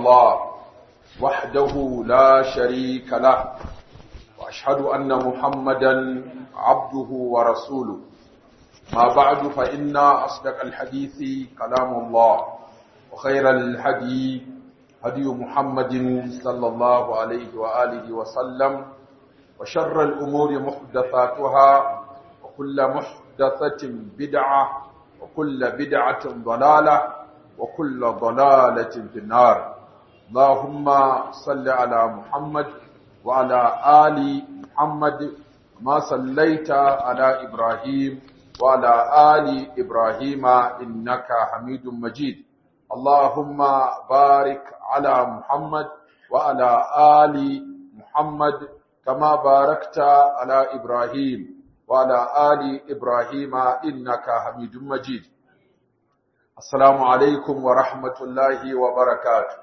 الله وحده لا شريك له وأشهد أن محمدا عبده ورسوله ما بعد فإن أصدق الحديث كلام الله وخير الهدي هدي محمد صلى الله عليه وآله وسلم وشر الأمور محدثاتها وكل محدثة بدعة وكل بدعة ضلالة وكل ضلالة في النار اللهم صل على محمد وعلى آل محمد ما صليت على إبراهيم وعلى آل إبراهيم إنك حميد مجيد اللهم بارك على محمد وعلى آل محمد كما باركت على إبراهيم وعلى آل إبراهيم إنك حميد مجيد السلام عليكم ورحمة الله وبركاته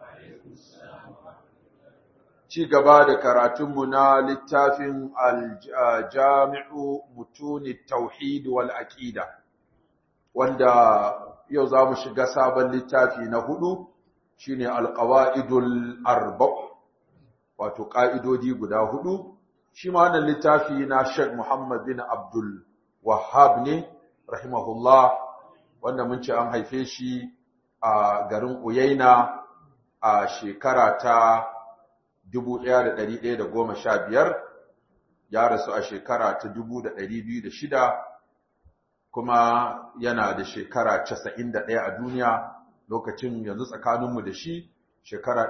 ci gaba da karatunmu na littafin aljami'u mutuni tauhid wal aqida wanda yau za mu shiga sabon littafi na hudu shine alqawaidul arba' wato ka'idodi guda hudu shi ma wannan littafi na Sheikh Muhammad bin Abdul Wahhab ne rahimahullah wanda mun ce an haife shi a garin Uyaina a shekara ta 1115 ya rasu a shekara ta 2206 kuma yana da shekara 91 a duniya lokacin yanzu tsakaninmu da shi shekara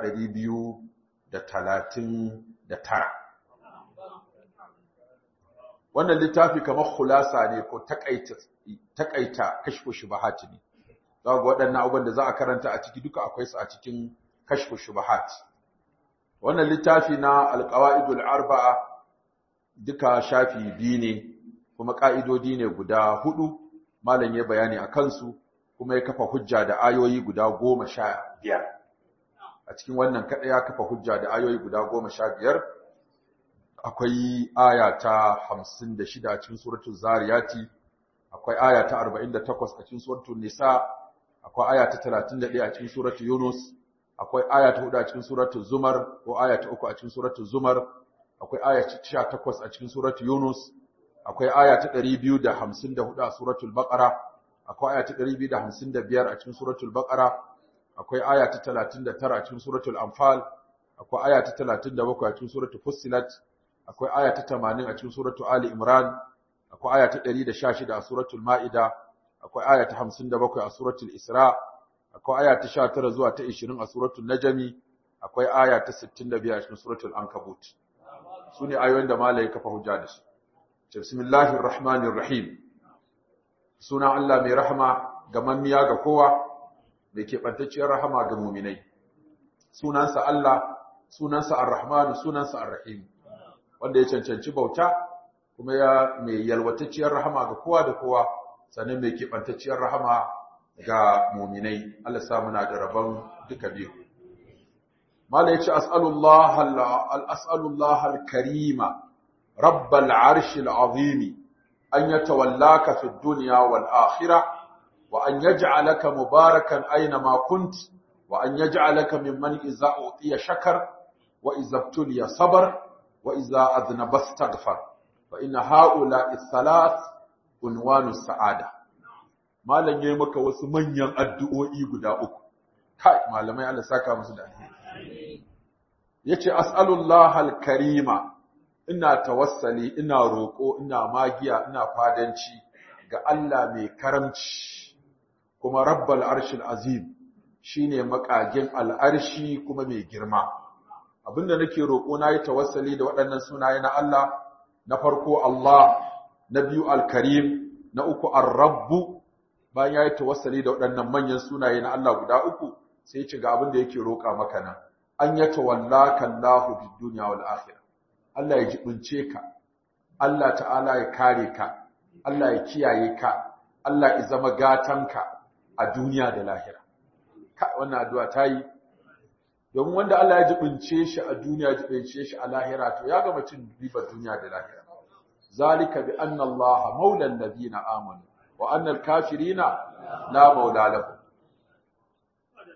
239 wannan littafi kamar khulasa ne ko takaita takaita kashfu shubahat ne ga waɗannan abubuwan da za a karanta a ciki duka akwai su a cikin kashfu shubahat wannan littafi na alqawaidul arba'a duka shafi biyu ne kuma ka'idodi ne guda hudu malam ya bayani a kansu kuma ya kafa hujja da ayoyi guda goma sha biyar a cikin wannan kaɗai ya kafa hujja da ayoyi guda goma sha biyar akwai aya ta hamsin da shida a cikin suratul zariyati akwai aya ta arba'in da takwas a cikin suratul nisa akwai aya ta talatin da ɗaya a cikin suratul yunus akwai aya ta hudu a cikin suratul zumar ko aya ta uku a cikin suratul zumar akwai aya ta sha takwas a cikin suratul yunus akwai aya ta ɗari biyu da hamsin da hudu a suratul baqara akwai aya ta ɗari biyu da hamsin da biyar a cikin suratul baqara akwai aya ta talatin da tara a cikin suratul anfal akwai aya ta talatin da bakwai a cikin suratul fussilat akwai aya ta tamanin a cikin suratul ali imran akwai aya ta ɗari da sha shida a suratul ma'ida akwai aya ta hamsin da bakwai a suratul isra akwai aya ta sha tara zuwa ta ishirin a suratul najami akwai aya ta sittin da biyar a cikin suratul ankabut su ne ayoyin da malai kafa hujja da su bismillahir rahmanir rahim suna Allah mai rahama ga mammiya ga kowa mai keɓantacciyar rahama ga muminai sunansa Allah sunansa ar-rahman sunansa ar-rahim wanda ya cancanci bauta kuma ya mai yalwatacciyar rahama ga kowa da kowa sannan mai keɓantacciyar rahama ga muminai Allah sa muna da rabon duka biyu mala yace as'alullah al-as'alullah al-karima rabbal arshil azim an yatawallaka fid dunya wal akhirah wa an yaj'alaka mubarakan aina ma kunt wa an yaj'alaka mimman idza utiya shakar wa idza ibtuliya sabar wa idza adhnaba istaghfar fa inna haula ath-thalath unwanu sa'ada malam yayi maka wasu manyan addu'o'i guda uku kai malamai Allah saka musu da alheri yace as'alullah al-karima ina tawassali ina roko ina magiya ina fadanci ga Allah mai karamci kuma rabbal arshil azim shine makagin al'arshi kuma mai girma abinda nake roko nayi tawassali da waɗannan sunaye na Allah na farko Allah na biyu al-karim na uku ar-rabbu bayan ya yi tawassali da waɗannan manyan sunaye na Allah guda uku sai ci ga abin da yake roƙa maka nan an ya tawallaka Allahu bid dunya wal akhirah Allah ya jibince ka Allah ta'ala ya kare ka Allah ya kiyaye ka Allah ya zama gatanka a duniya da lahira ka wannan addu'a ta yi domin wanda Allah ya jibince shi a duniya ya jibince shi a lahira to ya gama cin ribar duniya da lahira zalika bi anna Allah maula alladhina amanu wa anna al-kafirina la maula lahum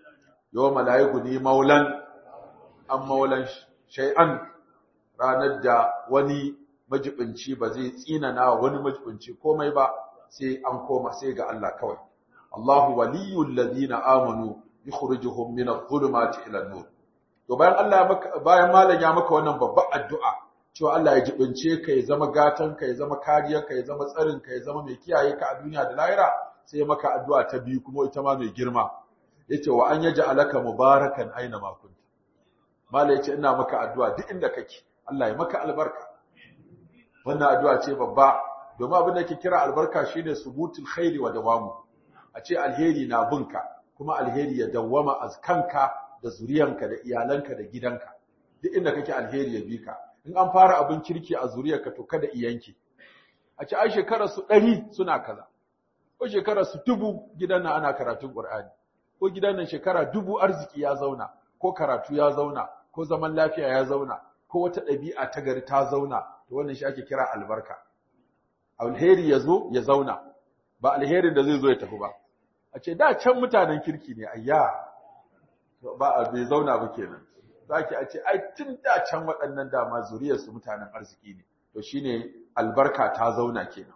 yawma la yughni maulan an maulan shay'an ranar da wani majibinci ba zai tsinana wani majibinci komai ba sai an koma sai ga Allah kawai Allahu waliyul ladina amanu yukhrijuhum min adh-dhulumati ila an-nur to bayan Allah ya maka bayan malam ya maka wannan babbar addu'a cewa Allah ya jibince ka ya zama gatan ka ya zama kariyar ka ya zama tsarin ka ya zama mai kiyaye ka a duniya da lahira sai ya maka addu'a ta biyu kuma ita ma mai girma yace wa an yaj'alaka mubarakan aina ma kunta malam yace ina maka addu'a duk inda kake Allah ya maka albarka wannan addu'a ce babba domin abin da ke kira albarka shine subutul khairi wa dawamu a ce alheri na binka kuma alheri ya dawwama a kanka da zuriyanka da iyalanka da gidanka duk inda kake alheri ya bi ka in an fara abin kirki a zuriyarka to kada iyanki a ce ai shekarar su ɗari suna kaza ko shekarar su dubu gidan nan ana karatun Qur'ani ko gidan nan shekara dubu arziki ya zauna ko karatu ya zauna ko zaman lafiya ya zauna ko wata ɗabi'a ta gari ta zauna to wannan shi ake kira albarka alheri ya zo ya zauna ba alherin da zai zo ya tafi ba a ce da can mutanen kirki ne ayya ba a bai zauna ba kenan zaki a ce ai tun da can waɗannan dama zuriyarsu mutanen arziki ne to shine albarka ta zauna kenan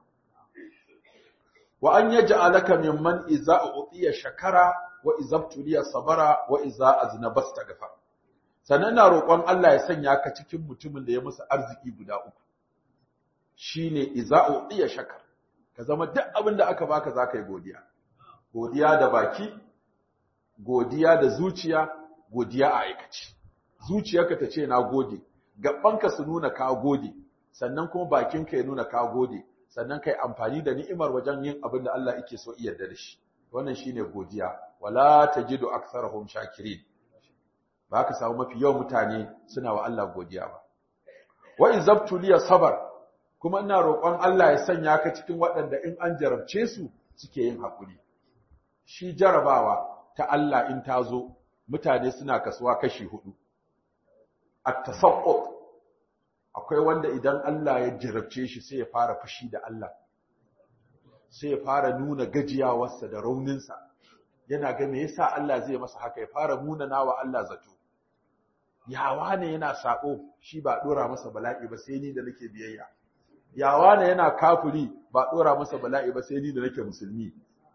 wa an yaj'alaka mimman iza utiya shakara wa iza tuliya sabara wa iza aznaba astaghfar sannan na roƙon Allah ya sanya ka cikin mutumin da ya musu arziki guda uku shine iza utiya shakar ka zama duk abin da aka baka zaka yi godiya godiya da baki godiya da zuciya godiya a aikaci zuciyarka ta ce na gode gabanka su nuna ka gode sannan kuma bakinka ya nuna ka gode sannan kai amfani da ni'imar wajen yin abin da Allah yake so iya da shi wannan shine godiya wala tajidu aktsarahum shakirin ba ka samu mafi yawan mutane suna wa Allah godiya ba wa izabtuliya sabar kuma ina roƙon Allah ya sanya ka cikin waɗanda in an jarabce su suke yin haƙuri shi jarabawa ta Allah in ta zo mutane suna kasuwa kashi hudu at-tasaqqut akwai wanda idan Allah ya jarabce shi sai ya fara fushi da Allah sai ya fara nuna gajiyawarsa da rauninsa yana ga me yasa Allah zai masa haka ya fara munana wa Allah zato yawa ne yana sako shi ba dora masa bala'i ba sai ni da nake biyayya yawa ne yana kafiri ba dora masa bala'i ba sai ni da nake musulmi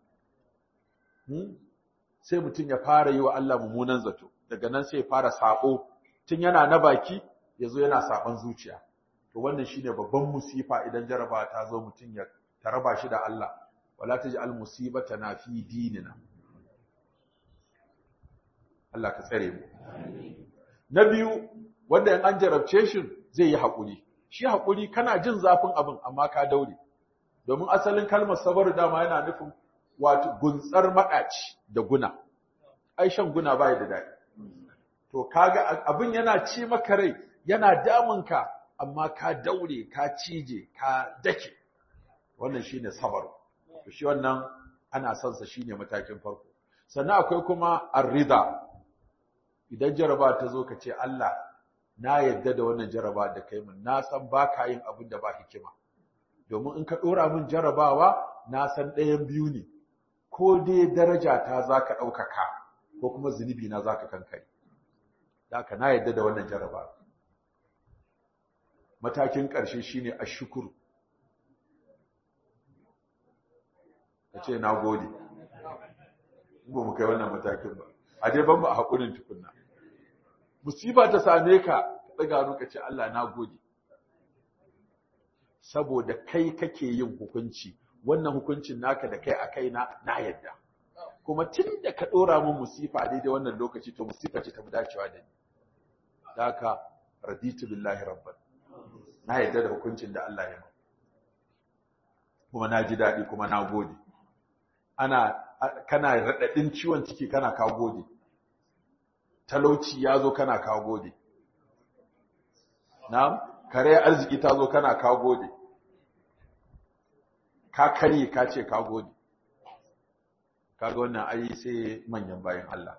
sai mutum ya fara yi wa Allah mummunan zato daga nan sai ya fara sako tun yana na baki yazo yana saban zuciya to wannan shine babban musifa idan jaraba ta zo mutum ya taraba shi da Allah wala taj'al musibatana fi dinina Allah ka tsare mu na biyu wanda in an jarabce shi zai yi hakuri shi hakuri kana jin zafin abin amma ka daure domin asalin kalmar sabar dama yana nufin wato guntsar madaci da guna ai shan guna bai da dadi to kaga abin yana ci maka rai yana damunka amma ka daure ka cije ka dake wannan shine sabar to shi wannan ana son sa shine matakin farko sannan akwai kuma ar-rida idan jaraba ta zo ka ce Allah na yadda da wannan jaraba da kai min na san baka yin abin da ba hikima domin in ka dora min jarabawa na san ɗayan biyu ne ko dai daraja ta zaka ɗaukaka ko kuma zunubi na zaka kankare haka na yadda da wannan jaraba matakin ƙarshe shine ashkuru kace na gode ba mu kai wannan matakin ba a dai ban ba a hakurin tukunna musiba ta same ka daga hannu ka ce Allah na gode saboda kai kake yin hukunci wannan hukuncin naka da kai a kai na na yadda kuma tun da ka dora min musifa daidai wannan lokaci to musifa ce ta dacewa da ni haka raditu billahi rabban na yadda da hukuncin da Allah ya kuma na ji daɗi kuma na gode ana kana raɗaɗin ciwon ciki kana ka gode talauci ya zo kana ka gode na kare arziki ta zo kana ka gode ka karye ka ce ka gode kaga wannan ai sai manyan bayan Allah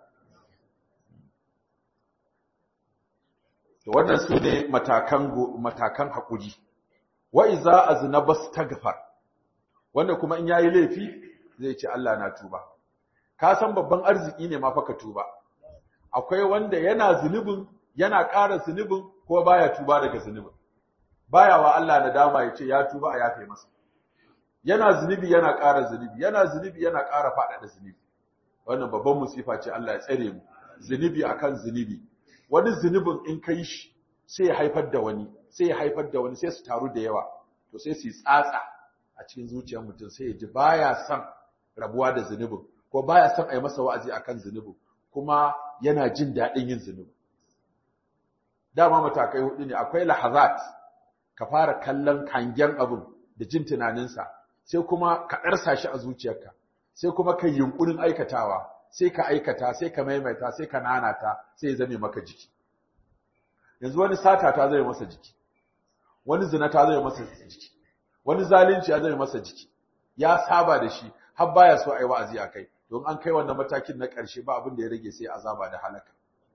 to wannan su ne matakan matakan haƙuri wa iza aznaba staghfar wanda kuma in yayi laifi zai ce Allah na tuba ka san babban arziki ne ma fa ka tuba akwai wanda yana zunubin yana ƙara zunubin ko baya tuba daga zunubin baya wa Allah nadama ya ce ya tuba a yafe masa yana zunubi yana ƙara zunubi yana zunubi yana ƙara faɗaɗa zunubi wannan babban musifa ce Allah ya tsare mu zunubi akan zunubi wani zunubin in kai shi sai ya haifar da wani sai ya haifar da wani sai su taru da yawa to sai su yi tsatsa a cikin zuciyar mutum sai ya ji baya son rabuwa da zunubin ko baya son a yi masa wa'azi akan zunubin kuma yana jin daɗin yin zunubin dama matakai hudu ne akwai lahazat ka fara kallon kangen abin da jin tunaninsa sai kuma ka ɗarsa shi a zuciyarka sai kuma ka yunkurin aikatawa sai ka aikata sai ka maimaita sai ka nanata sai ya zame maka jiki yanzu wani sata ta zai masa jiki wani zina ta zai masa jiki wani zalunci ya zai masa jiki ya saba da shi har baya so ai wa'azi akai don an kai wannan matakin na ƙarshe ba abin da ya rage sai azaba da halaka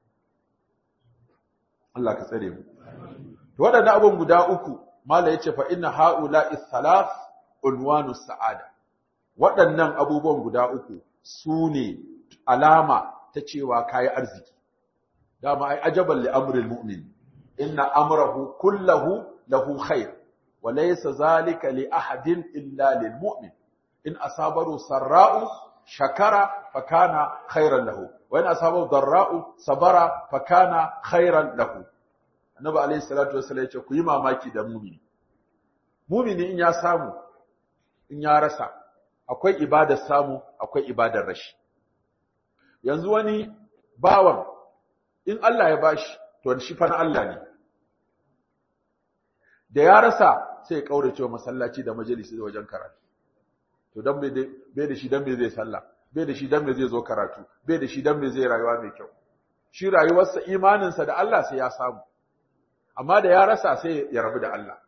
Allah ka tsare mu to waɗannan abun guda uku mala yace fa inna haula'i thalath unwanu sa'ada waɗannan abubuwan guda uku su ne alama ta cewa kayi arziki dama ai ajaban li amril mu'min inna amrahu kullahu lahu khair wa laysa zalika li ahadin illa lil mu'min in asabaru sarra'u shakara fakana khairan lahu wa in asabahu darra'u sabara fakana khairan lahu annabi alayhi salatu wassalam ya ce ku yi mamaki da mumini mumini in ya samu in ya rasa akwai ibadar samu akwai ibadar rashi yanzu wani bawan in Allah ya bashi to shi fa na Allah ne da ya rasa sai ya kaurace wa masallaci da majalisi da wajen karatu to dan bai bai da shi dan bai zai sallah bai da shi dan bai zai zo karatu bai da shi dan bai zai rayuwa mai kyau shi rayuwarsa imaninsa da Allah sai ya samu amma da ya rasa sai ya rabu da Allah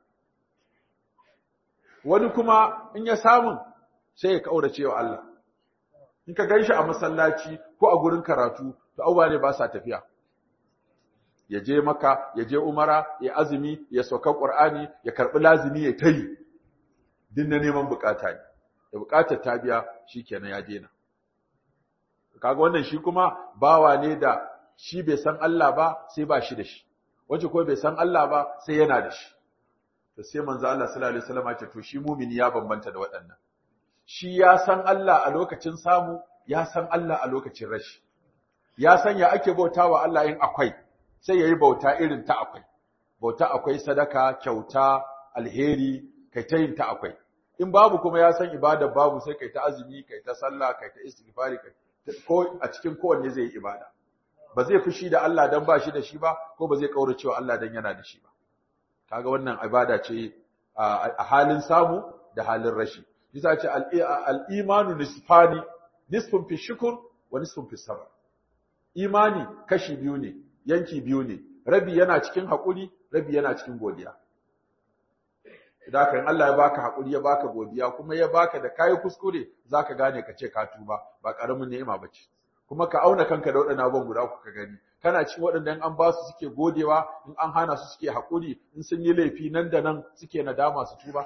wani kuma in ya samu sai ya kaurace wa Allah in ka ganshi a masallaci ko a gurin karatu to abubuwa ne ba sa tafiya ya je maka ya je umara ya azumi ya sauka qur'ani ya karbi lazimi ya tayi din na neman bukata ne da bukatar ta biya shikenan ya dena kaga wannan shi kuma bawa ne da shi bai san Allah ba sai ba shi da shi wace ko bai san Allah ba sai yana da shi to sai manzo Allah sallallahu alaihi wasallam ya ce to shi mumini ya bambanta da waɗannan shi ya san Allah a lokacin samu ya san Allah a lokacin rashi ya san ya ake bautawa Allah in akwai sai yayi bauta irin ta akwai bauta akwai sadaka kyauta alheri kai ta yin ta akwai in babu kuma ya san ibada babu sai kai ta azumi kai ta sallah kai ta istighfari kai ko a cikin kowanne zai yi ibada ba zai fushi da Allah dan ba shi da shi ba ko ba zai kaurace wa Allah dan yana da shi ba kaga wannan ibada ce a halin samu da halin rashi yasa ce al-imanu nisfani nisfun fi shukr wa nisfun fi sabr imani kashi biyu ne yanki biyu ne rabi yana cikin hakuri rabi yana cikin godiya idan kan Allah ya baka hakuri ya baka godiya kuma ya baka da kai kuskure zaka gane ka ce ka tuba ba karamin ni'ima bace kuma ka auna kanka da waɗannan abubuwan guda uku ka gani kana cikin waɗanda an ba su suke godewa in an hana su suke haƙuri in sun yi laifi nan da nan suke nadama su tuba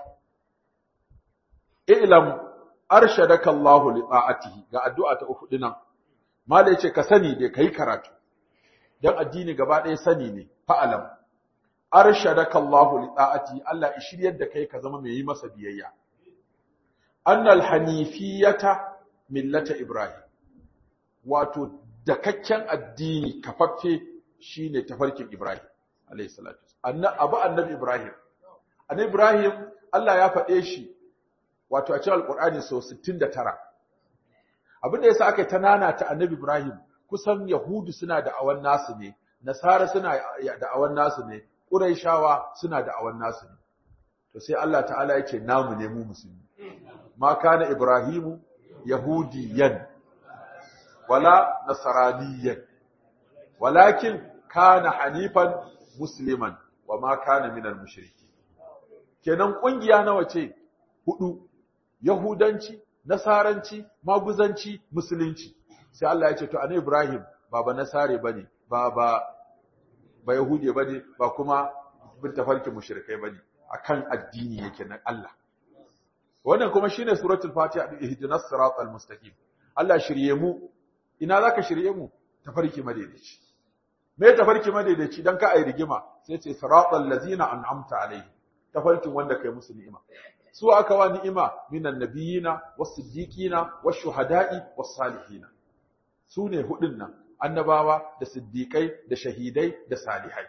i'lam arshadaka Allahu li ta'atihi ga addu'a ta uku dinan malai ce ka sani dai kai karatu dan addini gaba ɗaya sani ne fa'alam arshadaka Allahu li ta'atihi Allah ya shiryar da kai ka zama mai yi masa biyayya annal hanifiyata millata ibrahim wato dakakken addini kafaffe shine tafarkin Ibrahim alayhi salatu abu annabi Ibrahim annabi Ibrahim Allah ya faɗe shi wato a cikin alqur'ani sau 69 abin da yasa aka tanana ta annabi Ibrahim kusan yahudu suna da awan nasu ne nasara suna da awan nasu ne quraishawa suna da awan nasu ne to sai Allah ta'ala yake namu ne mu musulmi ma kana ibrahimu yahudiyan wala nasraniyan walakin kana hanifan musliman wa ma kana minal mushriki kenan kungiya nawa ce hudu yahudanci nasaranci maguzanci musulunci sai Allah ya ce to annabi Ibrahim ba ba nasare bane ba ba ba yahude bane ba kuma bin tafarkin mushrikai bane akan addini yake na Allah wannan kuma shine suratul fatiha ihdinas siratal mustaqim Allah shirye mu ina zaka shirye mu tafarki madaidaici me tafarki madaidaici dan ka ai rigima sai ce siratal ladzina an'amta alaihi tafarkin wanda kai musu ni'ima su aka wa ni'ima minan nabiyina was-siddiqina wash-shuhada'i was-salihina su ne hudun nan annabawa da siddiqai da shahidai da salihai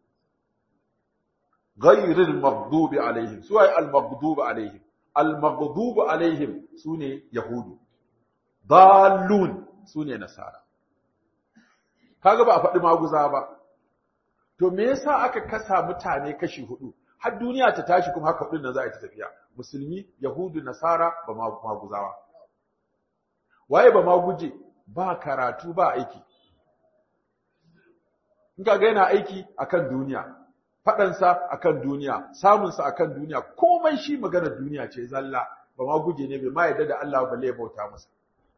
ghayril maghdubi alaihim su ay al-maghdubi alaihim al-maghdubi alaihim su ne yahudu dallun su ne nasara kaga ba a faɗi maguza ba to me yasa aka kasa mutane kashi hudu har duniya ta tashi kuma haka hudun nan za a yi ta tafiya musulmi yahudu nasara ba maguzawa waye ba maguje ba karatu ba aiki in ka ga yana aiki akan duniya faɗansa akan duniya samunsa akan duniya komai shi maganar duniya ce zalla ba maguje ne bai ma yarda da Allah balle ya bauta masa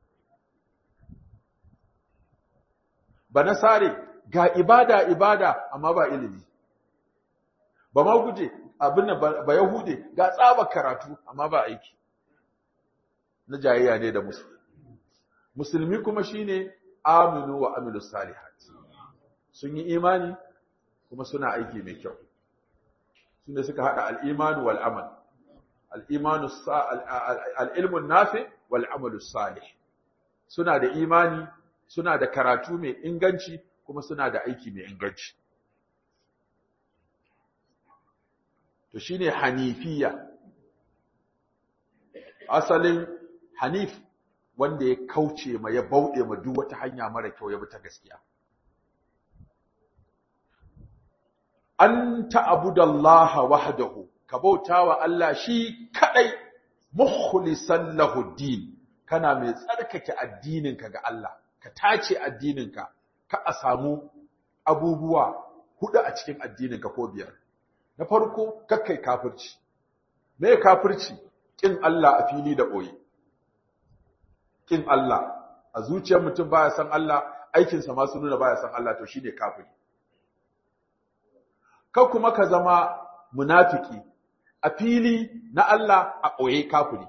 ba nasare ga ibada ibada amma ba ilimi ba ma guje abin da ba yahude ga tsaba karatu amma ba aiki na jayayya ne da musu musulmi kuma shine aminu wa amilu salihat sun yi imani kuma suna aiki mai kyau sune suka hada al-imanu wal amal al-imanu al-ilmu nafi wal amalu salih suna da imani suna da karatu mai inganci kuma suna da aiki mai inganci to shine hanifiya asalin hanif wanda ya kauce ma ya bauɗe ma duk wata hanya mara kyau ya bi ta gaskiya an ta'budallaha wahdahu ka bautawa Allah shi kadai mukhlisan lahu din kana mai tsarkake addininka ga Allah ka tace addininka ka a samu abubuwa hudu a cikin addininka ko biyar na farko kakkai kafirci me kafirci kin Allah a fili da boye kin Allah a zuciyar mutum baya san Allah aikinsa ma su nuna baya san Allah to shine kafiri ka kuma ka zama munafiki a fili na Allah a boye kafiri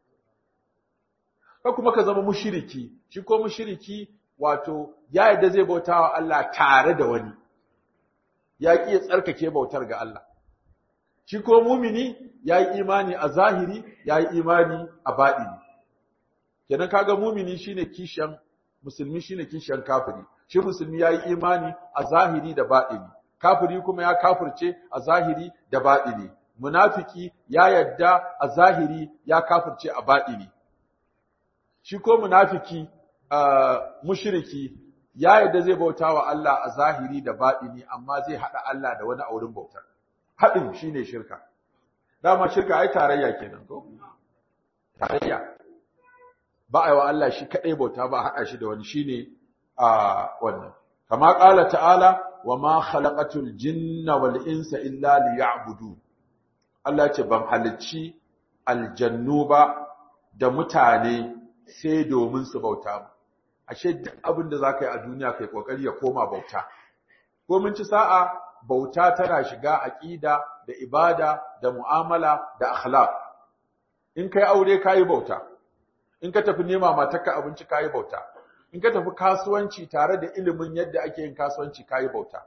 ka kuma ka zama mushiriki shi ko mushiriki wato ya yadda zai bauta wa Allah tare da wani ya ƙi ya tsarkake bautar ga Allah shi ko mumini ya yi imani a zahiri ya yi imani a baɗini kenan kaga mumini shine kishiyan musulmi shine kishiyan kafiri shi musulmi ya yi imani a zahiri da baɗini kafiri kuma ya kafirce a zahiri da baɗini munafiki ya yadda a zahiri ya kafirce a baɗini shi ko munafiki mushriki ya yadda zai bauta wa Allah a zahiri da baɗini amma zai haɗa Allah da wani aurin bautar haɗin shine shirka dama shirka ai tarayya kenan ko tarayya ba a yi wa Allah shi kaɗai bauta ba a haɗa shi da wani shine a wannan kama ƙala ta'ala wa ma khalaqatul jinna wal insa illa liya'budu Allah ce ban halicci aljannu ba da mutane sai domin su bauta mu ashe duk abin da zaka yi a duniya kai kokari ya koma bauta ko mun ci sa'a bauta tana shiga aqida da ibada da mu'amala da akhlaq in kai aure kai bauta in ka tafi nema matarka abinci kai bauta in ka tafi kasuwanci tare da ilimin yadda ake yin kasuwanci kai bauta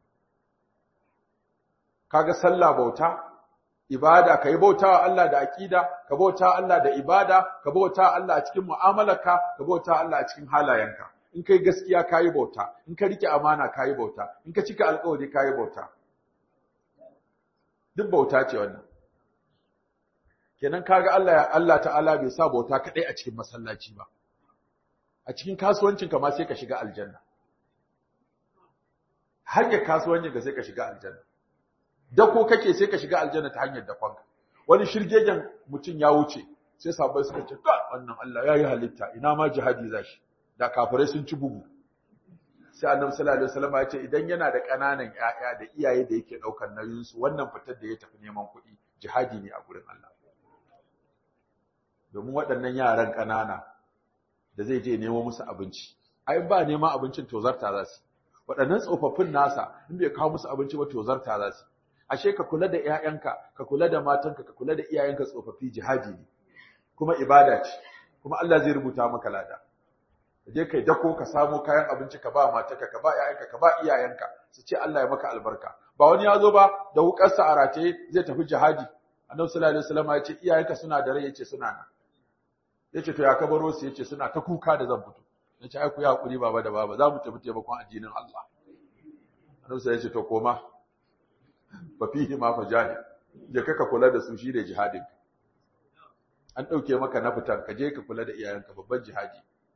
kaga sallah bauta ibada kai bautawa Allah da aqida ka bauta Allah da ibada ka bauta Allah a cikin mu'amalarka ka bauta Allah a cikin halayenka in kai gaskiya kayi bauta in ka rike amana kayi bauta in ka cika alƙawari kayi bauta duk bauta ce wannan kenan kaga Allah Allah ta'ala bai sa bauta kadai a cikin masallaci ba a cikin kasuwancinka ma sai ka shiga aljanna hanyar kasuwancinka sai ka shiga aljanna dako kake sai ka shiga aljanna ta hanyar dakonka wani shirgegen mutum ya wuce sai sabai suka ce ka wannan Allah yayi halitta ina ma jihadi zashi da kafirai sun ci bugu sai annabi sallallahu alaihi wasallam ya ce idan yana da kananan ƴaƴa da iyaye da yake daukar nauyin su wannan fitar da ya tafi neman kuɗi jihadi ne a gurin Allah domin waɗannan yaran kanana da zai je nemo musu abinci ai ba neman abincin tozarta za su waɗannan tsofaffin nasa in bai kawo musu abinci ba tozarta za su ashe ka kula da ƴaƴanka ka kula da matanka ka kula da iyayenka tsofaffi jihadi ne kuma ibada ce kuma Allah zai rubuta maka lada je kai dako ka samo kayan abinci ka ba matarka ka ba ƴaƴanka ka ba iyayenka su ce Allah ya maka albarka ba wani ya zo ba da wukarsa a rataye zai tafi jihadi annabi sallallahu alaihi wasallam ya ce iyayenka suna da rai yace suna nan yace to ya kabaro su yace suna ta kuka da zan fito yace ai ku ya hakuri baba da baba za mu tafi taimakon addinin Allah annabi sai yace to koma fa fihi ma fajahid je ka kula da su shi da jihadin an dauke maka na fitan ka je ka kula da iyayenka babban jihadi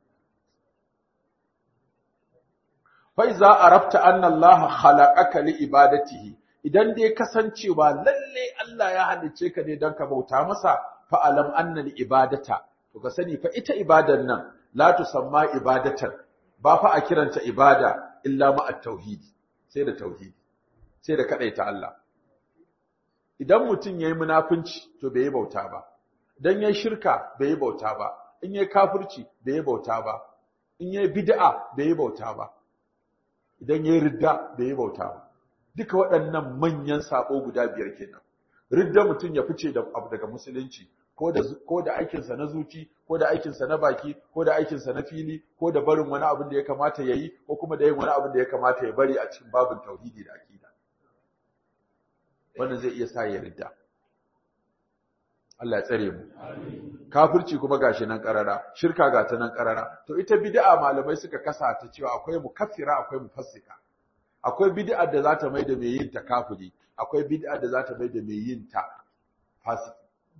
fa iza arafta anna Allah khalaqaka li ibadatihi idan dai kasancewa lalle Allah ya halice ka ne don ka bauta masa fa alam anna li ibadata to ka sani fa ita ibadan nan la tusamma ibadatan ba fa a kiranta ibada illa ma at-tauhid sai da tauhidi sai da kadaita Allah idan mutum yayi munafinci to bai yi bauta ba dan yayi shirka bai yi bauta ba in yayi kafirci bai yi bauta ba in yayi bid'a bai yi bauta ba idan yayi ridda bai yi bauta ba duka waɗannan manyan sabo guda biyar kenan ridda mutum ya fice da abu daga musulunci ko da ko da aikinsa na zuci ko da aikinsa na baki ko da aikinsa na fili ko da barin wani abin da ya kamata ya yi ko kuma da yin wani abin da ya kamata ya bari a cikin babin tauhidi da aqida wannan zai iya sa ya ridda Allah ya tsare mu kafirci kuma gashi nan karara shirka ga ta nan karara to ita bid'a malamai suka kasa ta cewa akwai mukaffira akwai mufassika akwai bid'a da za ta mai da mai yin ta kafiri akwai bid'a da za ta mai da mai yin ta fasiki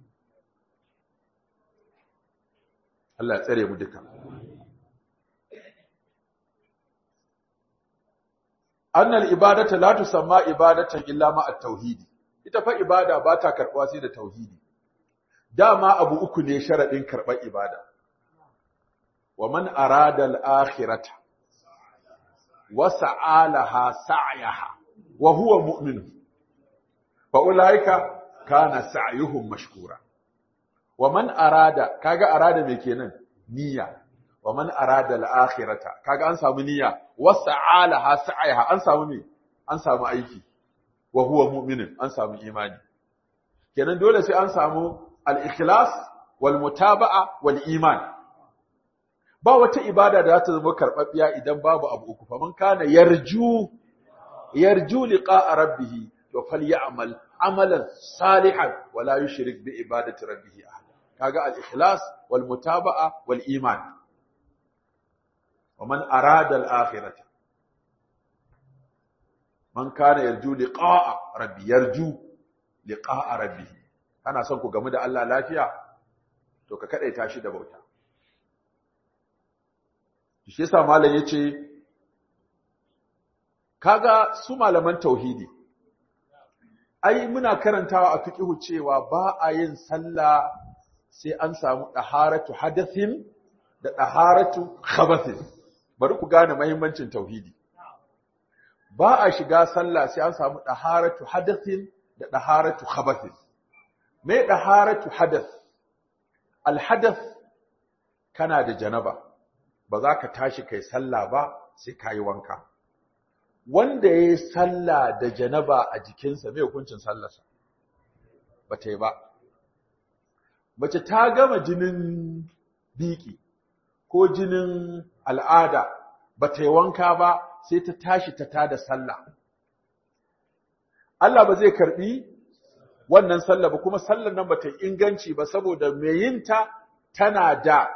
Allah ya tsare mu duka annal ibadata la tusamma ibadatan illa ma at-tauhid ita fa ibada ba ta karbuwa sai da tauhidi dama abu uku ne sharadin karbar ibada wa man arada al-akhirata wa sa'alaha sa'yaha wa huwa mu'min fa ulaika kana sa'yuhum mashkura wa man arada kaga arada me kenan niyya wa man arada al-akhirata kaga an samu niyya wa sa'alaha sa'yaha an samu me an samu aiki wa huwa mu'min an samu imani kenan dole sai an samu al-ikhlas wal mutaba'a wal iman ba wata ibada da za ta zama karɓaɓɓiya idan babu abu uku fa man kana yarju yarju liqa'a rabbih to falyamal amalan salihan wala yushrik bi ibadati rabbih ahada kaga al-ikhlas wal mutaba'a wal iman wa man arada al-akhirata man kana yarju liqa'a rabbi yarju liqa'a rabbih kana son ku gamu da Allah lafiya to ka kadaita shi da bauta shi yasa malam yace kaga su malaman tauhidi ai muna karantawa a fiqhu cewa ba a yin sallah sai an samu daharatu hadathin da daharatu khabathin bari ku gane muhimmancin tauhidi ba a shiga sallah sai an samu daharatu hadathin da daharatu khabathin me daharatu hadath al hadath kana da janaba ba za ka tashi kai sallah ba sai ka yi wanka. Wanda ya yi sallah da janaba a jikinsa mai hukuncin sallarsa, ba ta yi ba. Mace ta gama jinin biki ko jinin al'ada ba ta yi wanka ba sai ta tashi ta tada sallah. Allah ba zai karɓi wannan sallah ba kuma sallar nan ba ta inganci ba saboda mai yinta tana da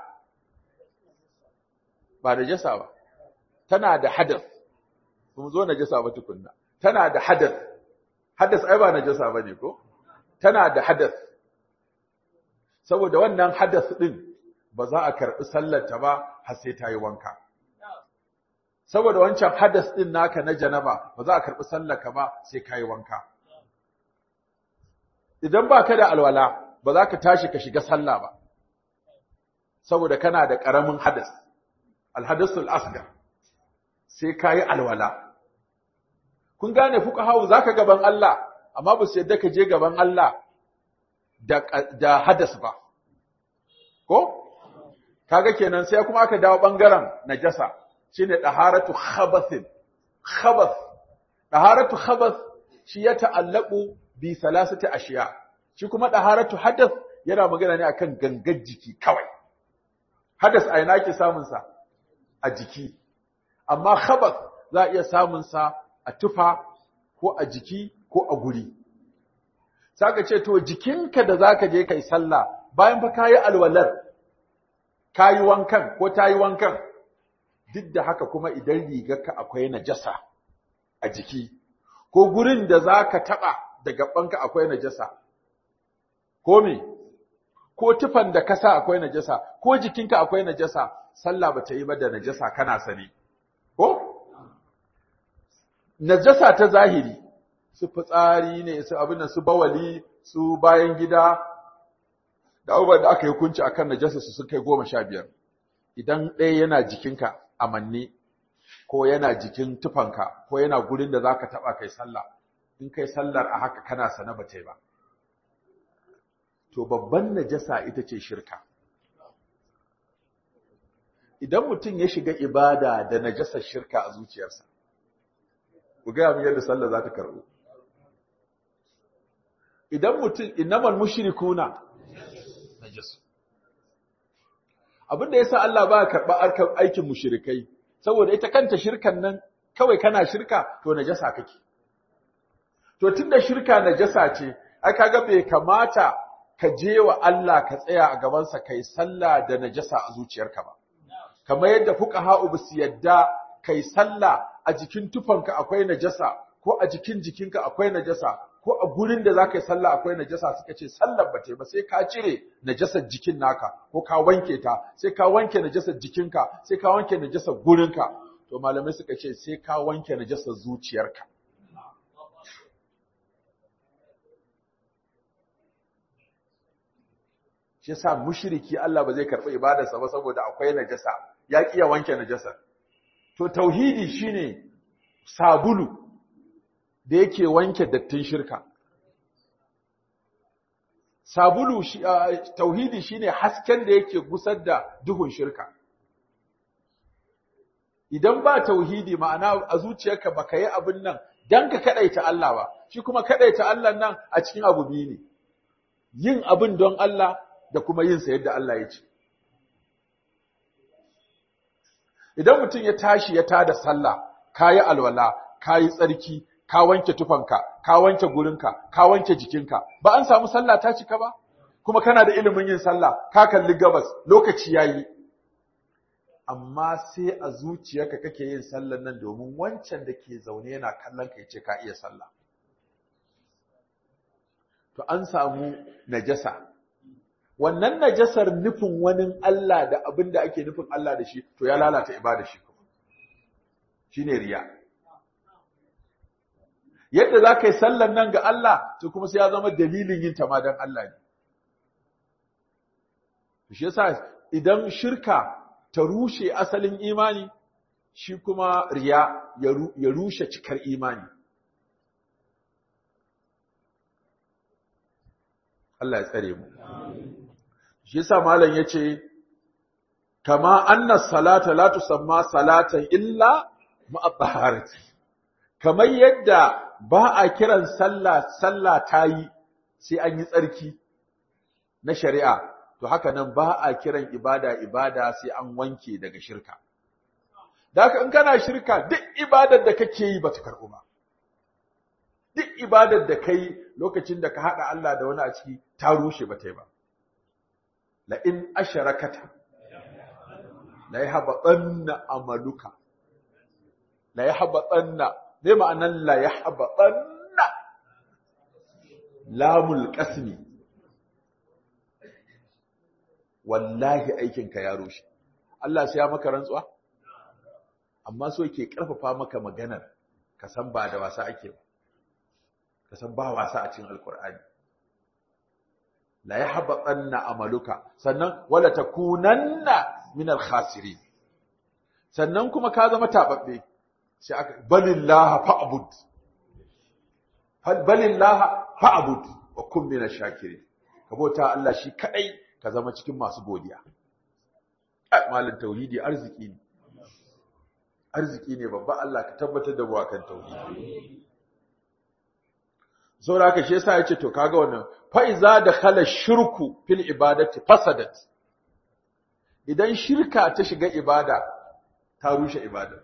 ba da jasa ba tana da hadath kuma zo na jasa ba tukunna tana da hadath hadath ai ba na jasa bane ko tana da hadath saboda wannan hadath din ba za a karbi sallar ta ba har sai ta yi wanka saboda wancan hadath din naka na janaba ba za a karbi sallar ka ba sai ka yi wanka idan ba ka da alwala ba za ka tashi ka shiga sallah ba saboda kana da ƙaramin hadas alhadasul asgar sai kayi alwala kun gane fuqahawu zaka gaban Allah amma ba su yadda ka je gaban Allah da da hadas ba ko kaga kenan sai kuma aka dawo bangaren najasa shine daharatu khabathin khabath daharatu khabath shi ya ta'allaqu bi salasati ashiya shi kuma daharatu hadath yana magana ne akan gangar jiki kawai hadas a ina ke samun sa a jiki amma khabath za a iya samun sa a tufa ko a jiki ko a guri saka ce to jikinka da zaka je kai sallah bayan fa kayi alwalar kayi wankan ko tayi wankan duk da haka kuma idan rigarka akwai najasa a jiki ko gurin da zaka taba da gabanka akwai najasa ko me ko tufan da kasa akwai najasa ko jikinka akwai najasa sallah bata yi ba da najasa kana sani ko najasa ta zahiri su fitsari ne su abin su bawali su bayan gida da abubuwan da aka yi hukunci akan najasa su sun kai goma sha biyar idan ɗaya yana jikinka a manne ko yana jikin tufanka ko yana gurin da za ka taɓa kai sallah in kai sallar a haka kana sana ba ba to babban najasa ita ce shirka idan mutum ya shiga ibada da najasar shirka a zuciyarsa ku gaya mu yadda sallah za ta karɓo idan mutum innamal mushrikuna najasu abinda yasa Allah ba karɓa aikin mushrikai saboda ita kanta shirkan nan kawai kana shirka to najasa kake to tunda shirka najasa ce ai kaga bai kamata ka je wa Allah ka tsaya a gaban sa kai sallah da najasa a zuciyarka ba kamar yadda fuqaha su yadda kai sallah a jikin tufanka akwai najasa ko a jikin jikinka akwai najasa ko a gurin da zaka yi sallah akwai najasa suka ce sallar ba ta ba sai ka cire najasar jikin naka ko ka wanke ta sai ka wanke najasar jikinka sai ka wanke najasar gurinka to malamai suka ce sai ka wanke najasar zuciyarka shi yasa mushriki Allah ba zai karɓi ibadarsa ba saboda akwai najasa ya kiya wanke najasar to tauhidi shine sabulu da yake wanke dattin shirka sabulu shi tauhidi shine hasken da yake gusar da duhun shirka idan ba tauhidi ma'ana a zuciyarka baka yi abin nan dan ka kadaita Allah ba shi kuma kadaita Allah nan a cikin abu biyu ne yin abin don Allah da kuma yin sa yadda Allah ya ce idan mutum ya tashi ya tada sallah kayi alwala kayi tsarki ka wanke tufanka ka wanke gurinka ka wanke jikinka ba an samu sallah ta cika ba kuma kana da ilimin yin sallah ka kalli gabas lokaci yayi amma sai a zuciyarka kake yin sallan nan domin wancan da ke zaune yana kallon ka yace ka iya sallah to an samu najasa wannan najasar nufin wani Allah da abin da ake nufin Allah da shi to ya lalata ibada shi kuma shine riya yadda za ka yi sallan nan ga Allah to kuma sai ya zama dalilin yin ta ma don Allah ne shi yasa idan shirka ta rushe asalin imani shi kuma riya ya rushe cikar imani Allah ya tsare mu shi yasa malam yace kama anna salata la tusamma salatan illa ma'a taharati kamar yadda ba a kiran sallah sallah tayi sai an yi tsarki na shari'a to haka nan ba a kiran ibada ibada sai an wanke daga shirka da haka in kana shirka duk ibadar da kake yi bata karbu ba duk ibadar da kai lokacin da ka hada Allah da wani a ciki ta rushe bata yi ba la in asharakata la yahbatanna amaluka la yahbatanna me ma'anan la yahbatanna lamul qasmi wallahi aikinka ya rushe Allah sai ya maka rantsuwa amma so yake karfafa maka maganar ka san ba da wasa ake ba ka san ba wasa a cikin alkur'ani la yahbatanna amaluka sannan wala takunanna min alkhasirin sannan kuma ka zama tababbe sai aka balillaha fa'bud balillaha fa'bud wa kun min ash-shakirin ka bauta Allah shi kadai ka zama cikin masu godiya malin tauhidi arziki ne arziki ne babba Allah ka tabbatar da buwa kan tauhidi saboda haka shi yasa yace to kaga wannan fa iza dakhala shirku fil ibadati fasadat idan shirka ta shiga ibada ta rushe ibada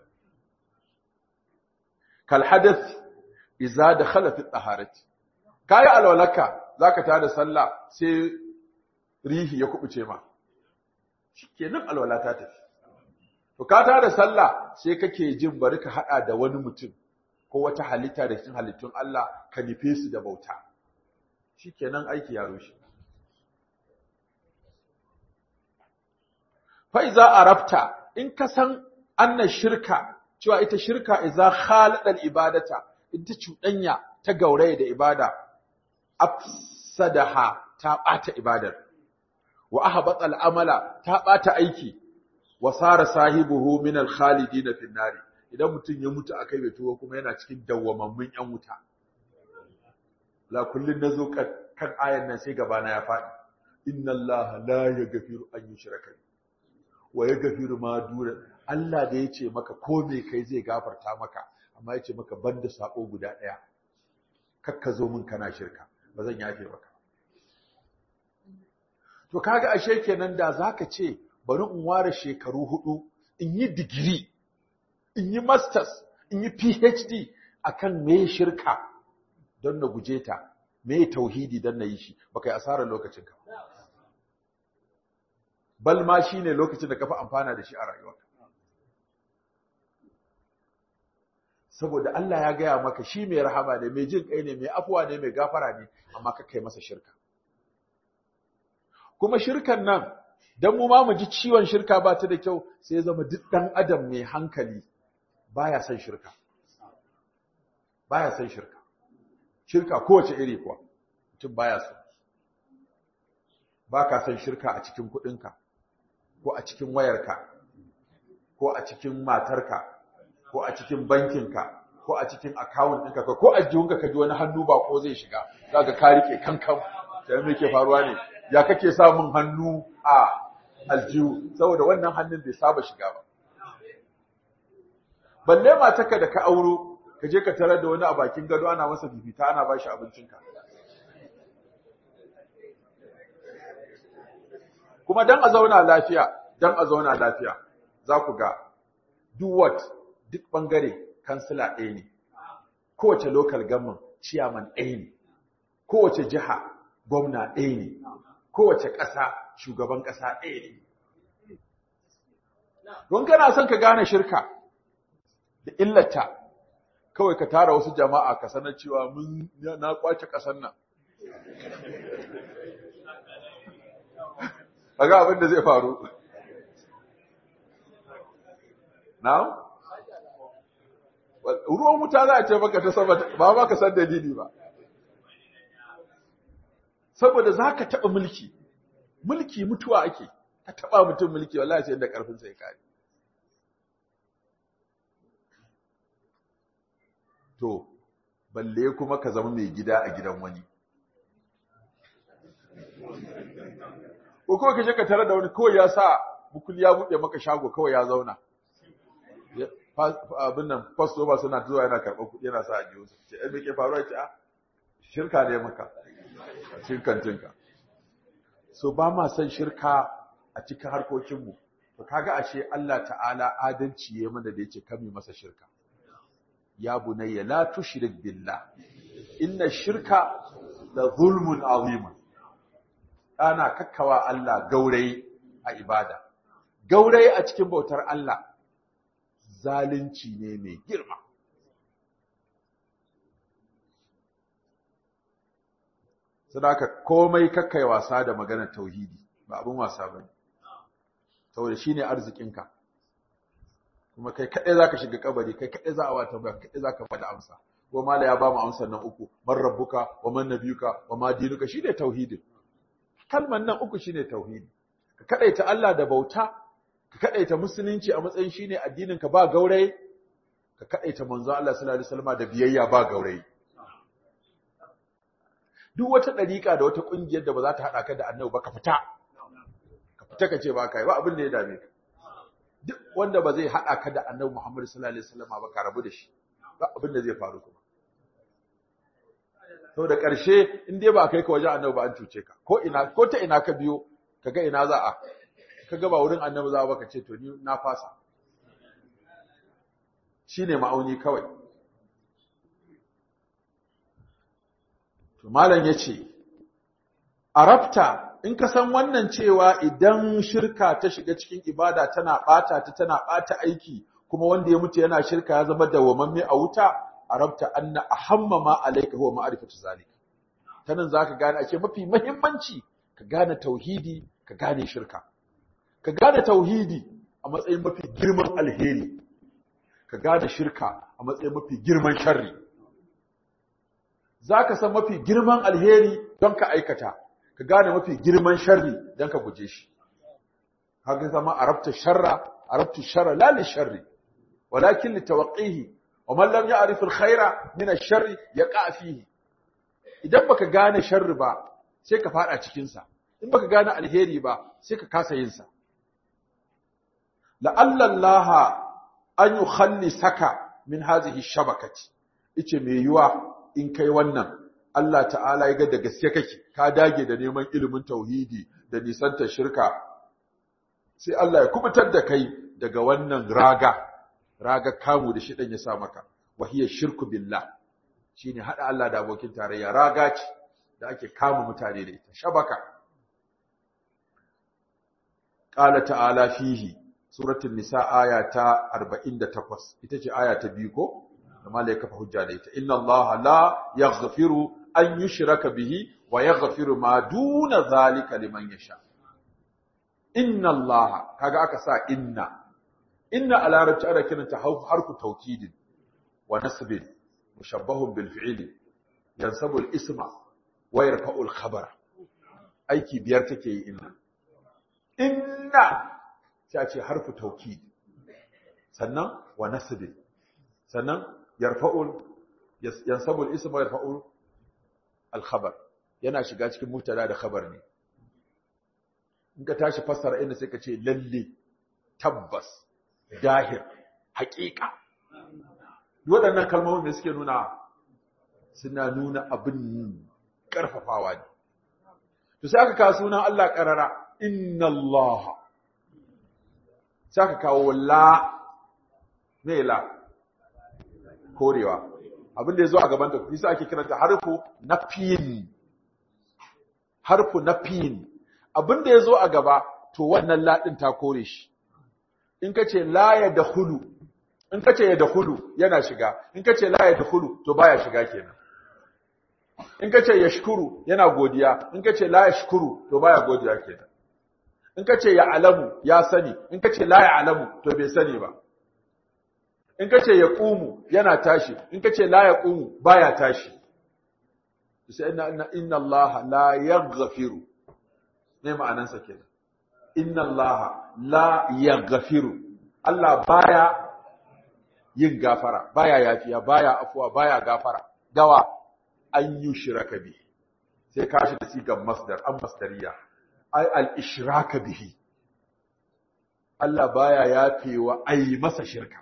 kal hadath idza dakhala fi taharati kai alwalaka zaka tada sallah sai rihi ya kubuce ma shikenan alwala ta tafi to ka tada sallah sai kake jin bari ka hada da wani mutum ko wata halitta da cikin halittun Allah ka nufe su da bauta shikenan aiki ya rushe fa iza arafta in ka san anna shirka cewa ita shirka iza khalada ibadata ita cuɗanya ta gauraye da ibada afsadaha ta bata ibadar wa ahbata al'amala ta bata aiki wa sara sahibuhu min al-khalidin fi nari idan mutum ya mutu akai bai tuwo kuma yana cikin dawwamammun yan wuta la kullun nazo kan ayan nan sai gabana ya faɗi inna allaha la yaghfiru an yushraka wa yaghfiru ma dura Allah da yace maka ko me kai zai gafarta maka amma yace maka banda sako guda daya kakka zo mun kana shirka ba zan yafe maka to kaga ashe kenan da zaka ce bari in ware shekaru hudu in yi digiri in yi masters in yi phd akan me shirka don na guje ta me tauhidi don na yi shi baka yi asarar lokacin ka bal ma shine lokacin da ka fi amfana da shi a rayuwarka saboda Allah ya gaya maka shi mai rahama ne mai jin kai ne mai afuwa ne mai gafara ne amma ka kai masa shirka kuma shirkan nan dan mu ma mu ji ciwon shirka ba ta da kyau sai zama duk dan adam mai hankali baya son shirka baya son shirka shirka kowace iri kuwa mutum baya so baka son shirka a cikin kudinka ko a cikin wayarka ko a cikin matarka ko a cikin bankinka ko a cikin account ɗinka ko a jihunka ka ji wani hannu ba ko zai shiga zaka ka rike kankan sai me ke faruwa ne ya kake samun hannu a aljihu saboda wannan hannun bai saba shiga ba balle matarka da ka auro ka je ka tarar da wani a bakin gado ana masa bibita ana ba shi abincinka kuma dan a zauna lafiya dan a zauna lafiya za ku ga duwat duk bangare kansila ɗaya ne kowace local government chairman ɗaya ne kowace jiha gwamna ɗaya ne kowace ƙasa shugaban ƙasa ɗaya ne don kana son ka gane shirka da illata kawai ka tara wasu jama'a ka sanar cewa mun na kwace ƙasar nan kaga abin da zai faru na ruwan wuta za a ce maka ta sama ba ba ka san dalili ba saboda za ka taɓa mulki mulki mutuwa ake ka taɓa mutum mulki wallahi sai da ƙarfin sai kare to balle kuma ka zama mai gida a gidan wani ko kawai ka je ka tare da wani kawai ya sa bukul ya buɗe maka shago kawai ya zauna abin nan fasto ba suna zuwa yana karɓar kuɗi yana sa a jiyo su ce me ke faruwa ce a shirka ne maka shirkan tinka so ba ma san shirka a cikin harkokinmu to kaga ashe Allah ta'ala adalci ya mana da yace kame masa shirka ya bunayya la tushrik billah inna shirka la zulmun azim ana kakkawa Allah gaurayi a ibada gaurayi a cikin bautar Allah zalunci ne mai girma sadaka komai kakkai wasa da maganar tauhidi ba abin wasa bane saboda shine arzikinka kuma kai kadai zaka shiga kabari kai kadai za a wata ba kadai zaka faɗa amsa ko mala ya ba mu amsar nan uku man rabbuka wa man nabiyuka wa ma dinuka shine tauhidin kalman nan uku shine tauhidi ka kadaita Allah da bauta ka kadaita musulunci a matsayin shine addinin ka ba gaurayi ka kadaita manzo Allah sallallahu alaihi wasallam da biyayya ba gaurayi duk wata dariƙa da wata ƙungiyar da ba za ta haɗa ka da annabi ba ka fita ka fita ka ce ba ka yi ba abin da ya dame ka duk wanda ba zai haɗa ka da annabi Muhammad sallallahu alaihi wasallam ba ka rabu da shi ba abin da zai faru kuma to da ƙarshe in dai ba kai ka wajen annabi ba an cuce ka ko ina ko ta ina ka biyo kaga ina za a kaga ba wurin annabi za ba ka ce to ni na fasa shine ma'auni kawai to malam yace arabta in ka san wannan cewa idan shirka ta shiga cikin ibada tana bata ta tana bata aiki kuma wanda ya mutu yana shirka ya zama dawwamamme a wuta arabta anna ahamma ma alayka huwa ma'rifatu zalik tanan zaka gane ake mafi muhimmanci ka gane tauhidi ka gane shirka ka gane tauhidi a matsayin mafi girman alheri ka gane shirka a matsayin mafi girman sharri zaka san mafi girman alheri don ka aikata ka gane mafi girman sharri don ka guje shi haka zama arabta sharra arabtu sharra la li sharri walakin li tawqihi wa man lam ya'rif al khaira min ash sharri yaqa fihi idan baka gane sharri ba sai ka fada cikin sa in baka gane alheri ba sai ka kasa yin sa la'alla Allah an yukhallisaka min hadhihi shabakati ice me yuwa in kai wannan Allah ta'ala ya ga da gaske kake ka dage da neman ilimin tauhidi da nisantar shirka sai Allah ya kubutar da kai daga wannan raga raga kamu da shidan ya sa maka wahiya shirku billah shine hada Allah da abokin tarayya raga ce da ake kama mutane da ita shabaka qala ta'ala fihi suratul nisa aya ta 48 ita ce aya ta biyu ko da malai kafa hujja da ita inna allaha la yaghfiru an yushraka bihi wa yaghfiru ma duna zalika liman yasha inna allaha kaga aka sa inna inna a larabci ana kiranta harfu taukidin wa nasbin mushabbahun bil fi'li yansabu al isma wa yarfa'u al khabara aiki biyar take yi inna inna ta ce harfu taukid sannan wa nasbin sannan yarfa'u yansabu al isma wa yarfa'u al khabar yana shiga cikin mubtada da khabar ne in ka tashi fassara inda sai ka ce lalle tabbas dahir haƙiƙa waɗannan kalmomin da suke nuna suna nuna abin ƙarfafawa ne to sai aka kawo sunan Allah ƙarara inna Allah sai aka kawo la me la korewa abin da ya zo a gaban ta bisa ake kiranta harfu nafiyin harfu nafiyin abin da ya zo a gaba to wannan laɗin ta kore shi in ka ce la ya da hulu in ka ce ya da hulu yana shiga in ka ce la ya da hulu to baya shiga kenan in ka ce ya shukuru yana godiya in ka ce la ya shukuru to baya godiya kenan in ka ce ya alamu ya sani in ka ce la ya alamu to bai sani ba in ka ce ya ƙumu yana tashi in ka ce la ya ƙumu baya tashi sai inna inna Allah la yaghfiru ne ma'anansa kenan inna Allah la yaghfiru Allah baya yin gafara baya yafiya baya afuwa baya gafara gawa an yi shiraka bi sai ka shi da sigan masdar an masdariya ai al ishraka bihi Allah baya yafewa ai masa shirka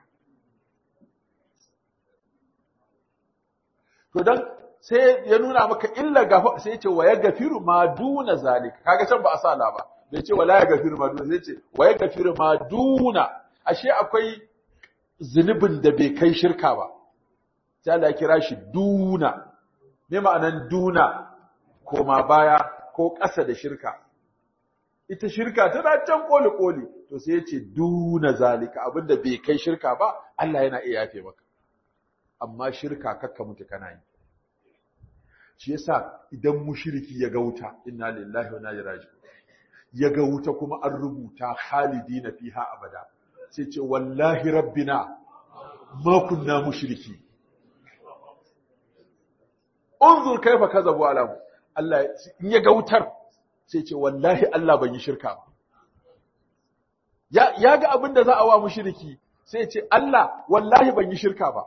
to dan sai ya nuna maka illa gafa sai ya ce wa ya gafiru ma duna zalika kaga can ba a sala ba bai ce wala ya gafiru ma duna sai ce wa ya gafiru ma duna ashe akwai zunubin da bai kai shirka ba sai Allah ya kira shi duna me ma'anan duna koma baya ko ƙasa da shirka ita shirka tana can koli koli to sai ya ce duna zalika abinda bai kai shirka ba Allah yana iya yafe maka amma shirka kakka mutu kana yi shi yasa idan mushriki ya ga wuta inna lillahi wa inna ilaihi raji'un ya ga wuta kuma an rubuta khalidina fiha abada sai ce wallahi rabbina ma kunna mushriki unzur kaifa kazabu alamu Allah in ya ga wutar sai ce wallahi Allah ban yi shirka ba ya ya ga abin da za a wa mushriki sai ce Allah wallahi ban yi shirka ba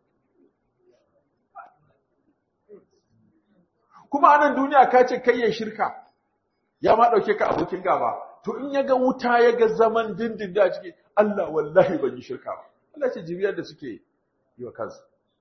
kuma anan duniya ka ce kai ya shirka ya ma dauke ka abokin gaba to in ya ga wuta ya ga zaman dindin da ciki Allah wallahi ban yi shirka ba Allah ce jibiyar da suke yi wa kansu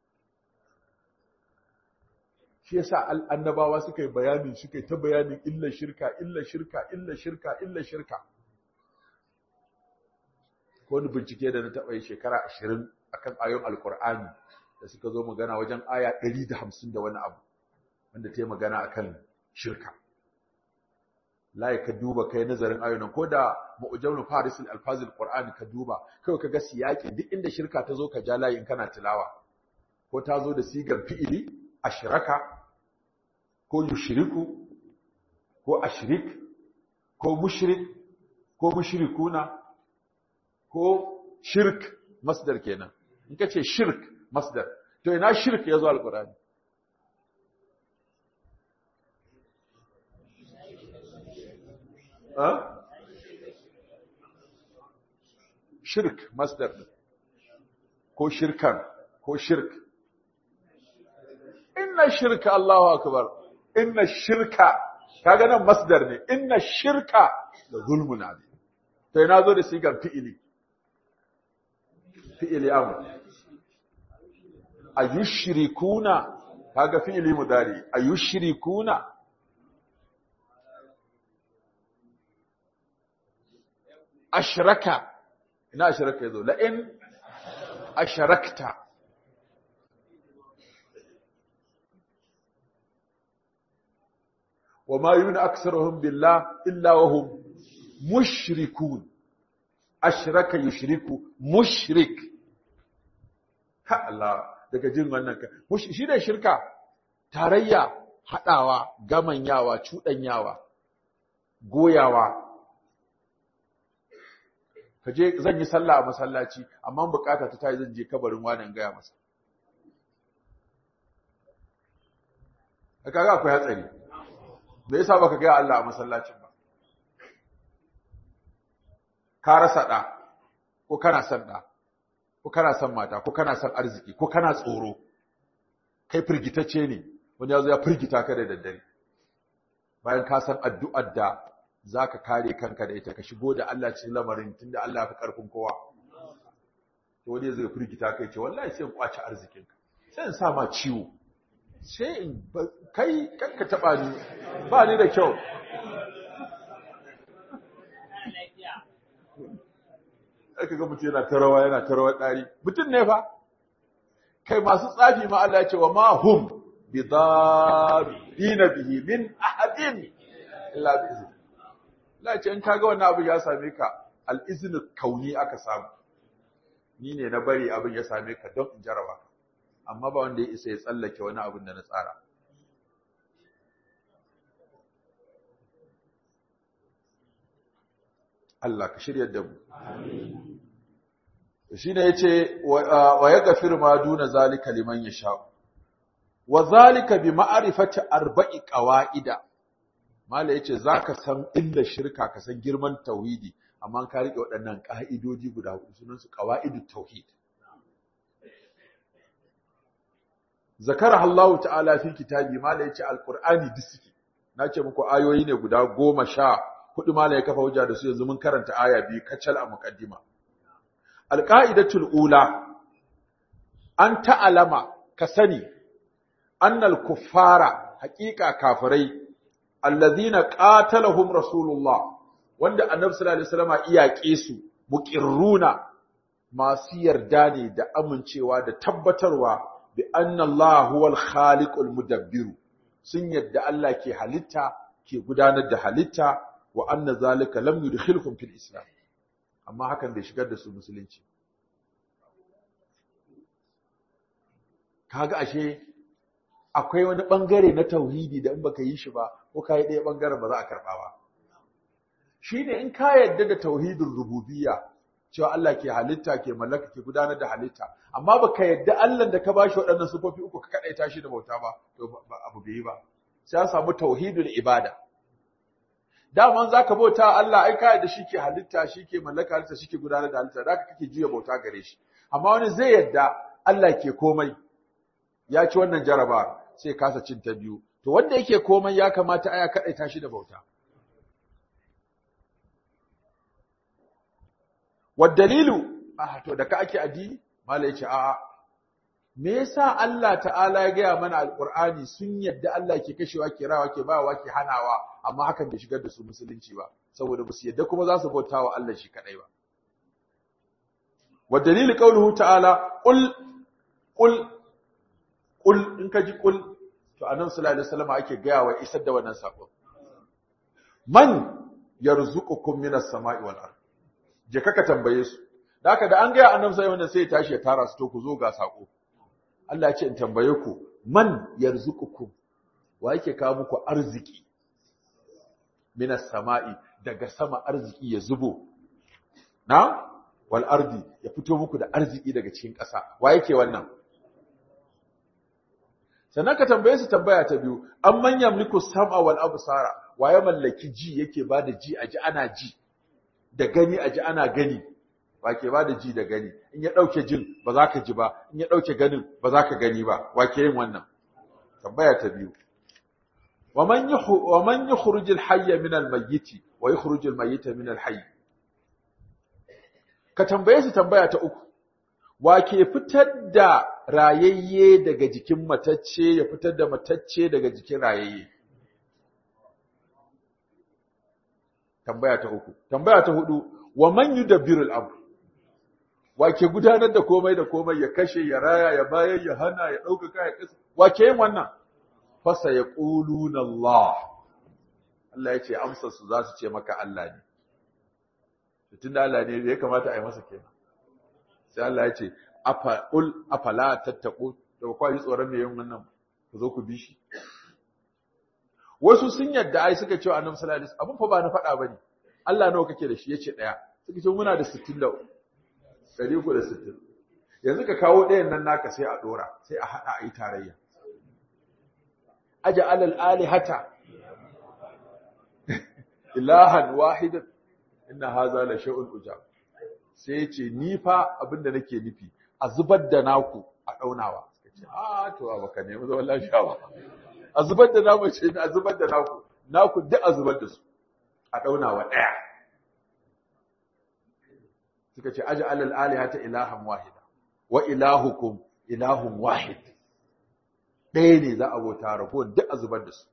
shi yasa annabawa suka yi bayani suka yi ta bayanin illa shirka illa shirka illa shirka illa shirka ko wani bincike da na taɓa yi shekara ashirin akan ayoyin alqur'ani da suka zo magana wajen aya 150 da wani abu wanda ta yi magana akan shirka layi ka duba kai nazarin ayoyin ko da mu'jamul faris al-alfazil qur'ani ka duba kai ka ga siyaki duk inda shirka ta zo ka ja layi in kana tilawa ko ta zo da sigar fi'ili ashraka ko yushriku ko ashrik ko mushrik ko mushrikuna ko shirk masdar kenan in ka ce shirk masdar to ina shirk ya zo alqur'ani shirk masdar ko shirkan ko shirk inna shirka Allahu akbar inna shirka kaga nan masdar ne inna shirka da zulmun azim to ina zo da sigar fi'ili fi'ili amr ayushrikuna kaga fi'ili mudari ayushrikuna ashraka ina ashraka yazo la in ashrakta وما يؤمن أكثرهم بالله إلا وهم مشركون أشرك يشرك مشرك ha Allah daga jin wannan ka shi ne shirka tarayya hadawa gamanyawa cudanyawa goyawa kaje zan yi sallah a masallaci amma bukata ta tayi zan je kabarin wani gaya masa kaga akwai hatsari me yasa baka ga Allah a masallacin ba ka rasa da ko kana son da ko kana son mata ko kana son arziki ko kana tsoro kai firgitacce ne wani yazo ya firgita ka da daddare bayan ka san addu'ar da zaka kare kanka da ita ka shigo da Allah cikin lamarin tunda Allah ya fi karfin kowa to wani zai firgita kai ce wallahi sai in kwaci arzikinka sai in sa ma ciwo sai in kai kanka taba ni ba ni da kyau aka ga mutum yana ta rawa yana ta rawar ɗari mutum ne fa kai masu tsafi ma Allah ya ce wa ma hum bi dina bihi min ahadin illa bi izni Allah ce in kaga wannan abu ya same ka al iznu kauni aka samu ni ne na bari abin ya same ka don in jaraba amma ba wanda ya isa ya tsallake wani abin da na tsara Allah ka shirya da mu shi ne ya ce wa ya gafir ma duna zalika liman ya sha wa zalika bi ma'arifati arba'i ƙawa'ida mala ya ce za ka san inda shirka ka san girman tauhidi amma ka riƙe waɗannan ƙa'idodi guda hudu sunansu ƙawa'idu tauhid zakara Allah ta'ala fi kitabi mala ya ce alƙur'ani disiki na ce muku ayoyi ne guda goma sha hudu mala ya kafa hujja da su yanzu mun karanta aya biyu kacal a muqaddima alqaidatul ula an ta'alama ka sani annal kuffara haqiqa kafirai alladhina qatalahum rasulullah wanda annabi sallallahu alaihi wasallam iyake su muqirruna masu yarda ne da amincewa da tabbatarwa bi anna Allah huwal khaliqul mudabbir sun yadda Allah ke halitta ke gudanar da halitta wa anna zalika lam yudkhilhum fil islam amma hakan bai shigar da su musulunci kaga ashe akwai wani bangare na tauhidi da in baka yi shi ba ko kai ɗaya bangaren ba za a karba ba shine in ka yadda da tauhidin rububiyya cewa Allah ke halitta ke mallaka ke gudanar da halitta amma baka yadda Allah da ka bashi waɗannan sifofi uku ka kadaita shi da bauta ba to abu bai yi ba sai an samu tauhidul ibada daman zaka bauta Allah ai ka yadda shike halitta shike mallaka halitta shike gudanar da halitta zaka kake juya bauta gare shi amma wani zai yadda Allah ke komai ya ci wannan jaraba sai kasa cin ta biyu to wanda yake komai ya kamata aya kadaita shi da bauta dalilu ah to da ka ake addini mala yace a'a me yasa Allah ta'ala ya gaya mana alqur'ani sun yadda Allah ke kashewa ke rawa ke bawa ke hanawa amma hakan bai shigar da su musulunci ba saboda ba su yadda kuma za su bauta wa Allah shi kadai ba wa dalili qawluhu ta'ala qul qul qul in ka ji qul to annabi sallallahu alaihi wasallam ake gaya wa isar da wannan sako man yarzuqukum minas sama'i wal ard je kaka tambaye su da haka da an gaya annabi sai wannan sai ya tashi ya tara su to ku zo ga sako Allah ya ce in tambaye ku man yarzuqukum wa yake kawo muku arziki minas sama'i daga sama arziki ya zubo na wal ardi ya fito muku da arziki daga cikin ƙasa wa yake wannan sannan ka tambaye su tambaya ta biyu an manyan mulku sam'a wal absara wa ya mallaki ji yake bada ji a ji ana ji da gani a ji ana gani wa ke bada ji da gani in ya dauke jin ba za ka ji ba in ya dauke ganin ba za ka gani ba wa ke yin wannan tambaya ta biyu wa man yuhu wa man yukhruj al hayya min al mayyit wa yukhruj al mayyita min al hayy ka tambaye su tambaya ta uku wa ke fitar da rayayye daga jikin matacce ya fitar da matacce daga jikin rayayye tambaya ta uku tambaya ta hudu wa man yudabbirul amr wa ke gudanar da komai da komai ya kashe ya raya ya bayar ya hana ya dauka ya kasa wa ke yin wannan fasa yaquluna Allah Allah ya ce amsar su za su ce maka Allah ne tunda Allah ne ya kamata a yi masa kenan sai Allah ya ce afa'ul afala tattaqu da ba yi tsoron me yin wannan ku zo ku bi shi wasu sun yadda ai suka ce annabi sallallahu alaihi wasallam abun fa ba na faɗa bane Allah nawa kake da shi yace daya suka ce muna da 60 da 360 yanzu ka kawo ɗayan nan naka sai a dora sai a hada ayi tarayya aj'al al-alihata ilahan wahidan inna hadha la shay'un ujab sai ya ce ni fa abinda nake nufi a zubar da naku a daunawa ce a to ba ka nemi zaman lafiya ba a zubar da namu ce a zubar da naku naku duk a zubar da su a daunawa daya suka ce aja alal alihata ilahan wahida wa ilahukum ilahun wahid ɗaya ne za a bauta rago duk a zubar da su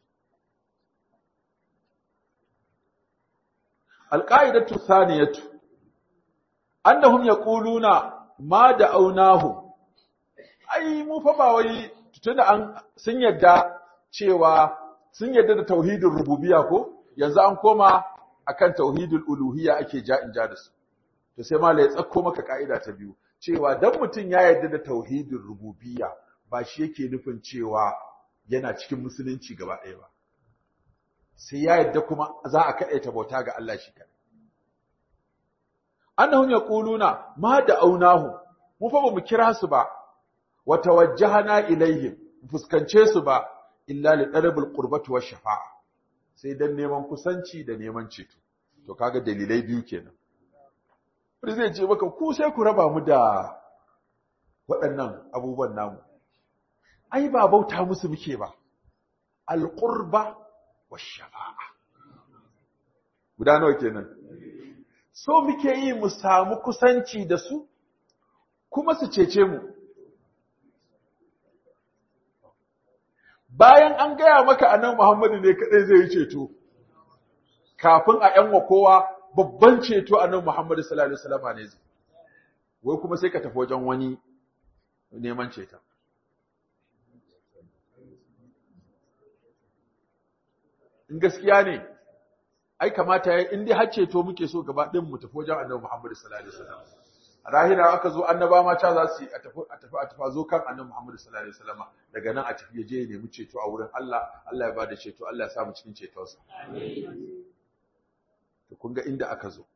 alƙa'idatu saniyatu annahum yaquluna ma da'awnahu ai mu fa ba wai tunda an sun yadda cewa sun yadda da tauhidin rububiyya ko yanzu an koma akan tauhidul uluhiyya ake ja in ja da su to sai malai ya tsakko maka ka'ida ta biyu cewa dan mutun ya yadda da tauhidin rububiyya ba shi yake nufin cewa yana cikin musulunci gaba ɗaya ba sai ya yadda kuma za a kaɗaita bauta ga Allah shi kaɗai annahum yaquluna ma da'awnahu mu fa bamu kira su ba wa tawajjahna ilaihim fuskance su ba illa li talabil qurbati wash shafa'a sai dan neman kusanci da neman ceto to kaga dalilai biyu kenan wanda zai ce maka ku sai ku raba mu da waɗannan abubuwan namu ai ba bauta musu muke ba alqurba wash shafa'a guda nawa kenan so muke yi mu samu kusanci da su kuma su cece mu bayan an gaya maka annan Muhammadu ne kadai zai yi ceto kafin a yanwa kowa babban ceto annan Muhammadu sallallahu alaihi wasallam ne zai wai kuma sai ka tafi wajen wani neman ceta in gaskiya ne ai kamata ya in dai har ceto muke so gaba ɗin mu tafi wajen annabi Muhammad sallallahu alaihi wasallam a rahira aka zo annaba ma ta za su a tafi a tafi a tafi zo kan annabi Muhammad sallallahu alaihi wasallam daga nan a tafi je ya nemi ceto a wurin Allah Allah ya bada ceto Allah ya sa mu cikin cetonsa amin to kun ga inda aka zo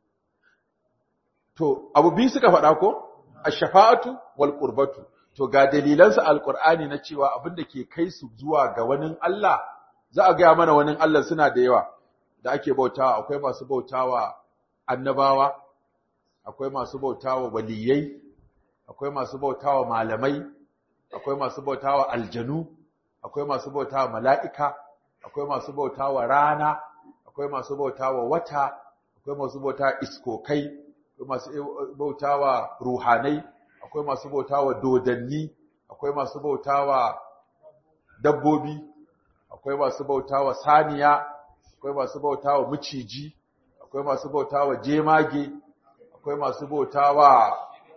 to abu biyu suka faɗa ko ash-shafa'atu wal qurbatu to ga dalilansa alqur'ani na cewa abin da ke kai su zuwa ga wani Allah za a gaya mana wani Allah suna da yawa da ake bautawa akwai masu bautawa annabawa akwai masu bautawa waliyai akwai masu bautawa malamai akwai masu bautawa aljanu akwai masu bautawa mala'ika akwai masu bautawa rana akwai masu bautawa wata akwai masu bautawa iskokai akwai masu bautawa ruhanai akwai masu bautawa dodanni akwai masu bautawa dabbobi akwai masu bautawa saniya akwai masu bautawa miciji akwai masu bautawa jemage akwai akwai masu bautawa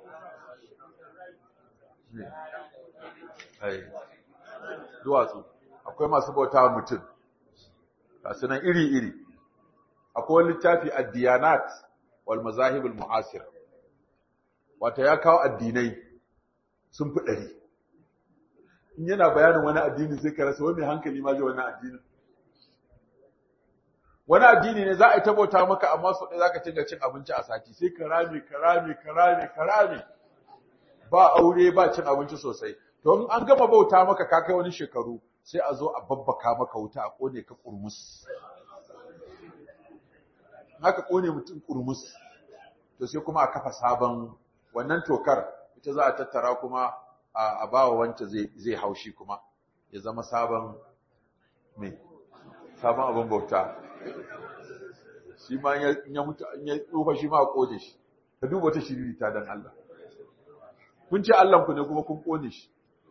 duwatsu akwai masu bautawa mutum gasu nan iri-iri akwai wani littafi addiyanat wal mazahibul mu'asir wata ya kawo addinai sun fi ɗari in yana bayanin wani addini sai ka rasa wani hankali ma zai wani addini wani addini ne za a yi tabauta maka amma sau ɗaya za ka cinga cin abinci a sati sai ka rame ka rame ka rame ka rame ba aure ba cin abinci sosai to in an gama bauta maka ka kai wani shekaru sai a zo a babbaka maka wuta a kone ka kurmus haka kone mutum kurmus to sai kuma a kafa sabon wannan tokar ita za a tattara kuma a bawa wanta zai haushi kuma ya zama sabon mai sabon abin bauta shi ma ya mutu ya tsufa shi ma a kone shi ka duba ta shiriri ta dan Allah kun ce Allah ku ne kuma kun kone shi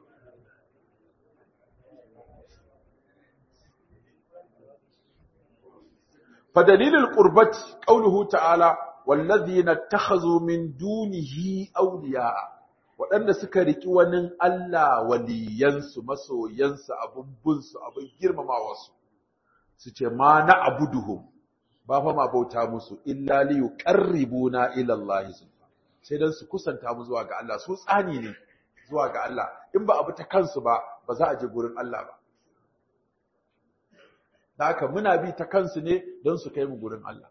fa dalilul qurbat qawluhu ta'ala wallazina takhazu min dunihi awliya waɗanda suka riki wani Allah waliyansu masoyansu abun bunsu abun girmamawa su su ce ma na abuduhum ba fa ma bauta musu illa li yuqarribuna ila Allah sai dan su kusanta mu zuwa ga Allah su tsani ne zuwa ga Allah in ba abu ta kansu ba ba za a je gurin Allah ba da haka muna bi ta kansu ne don su kai mu gurin Allah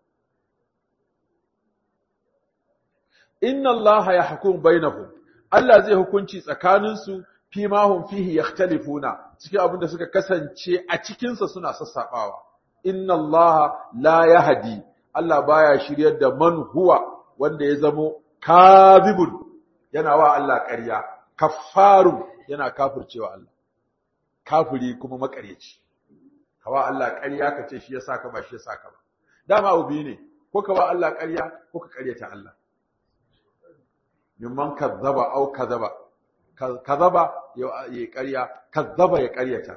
inna Allah ya hukum bainahum Allah zai hukunci tsakaninsu fi ma hum fihi yakhtalifuna cikin abin da suka kasance a cikin sa suna sassabawa inna Allah la yahdi Allah baya shiryar da man huwa wanda ya zamo kadhibun yana wa Allah ƙarya kaffaru yana kafircewa Allah kafiri kuma makaryaci kawa Allah ƙarya ka ce shi ya saka ba shi ya saka ba dama abu biyu ne ko ka wa Allah ƙarya ko ka ƙaryata Allah mimman kazzaba au kazaba kazaba ya ƙarya kazzaba ya ƙaryata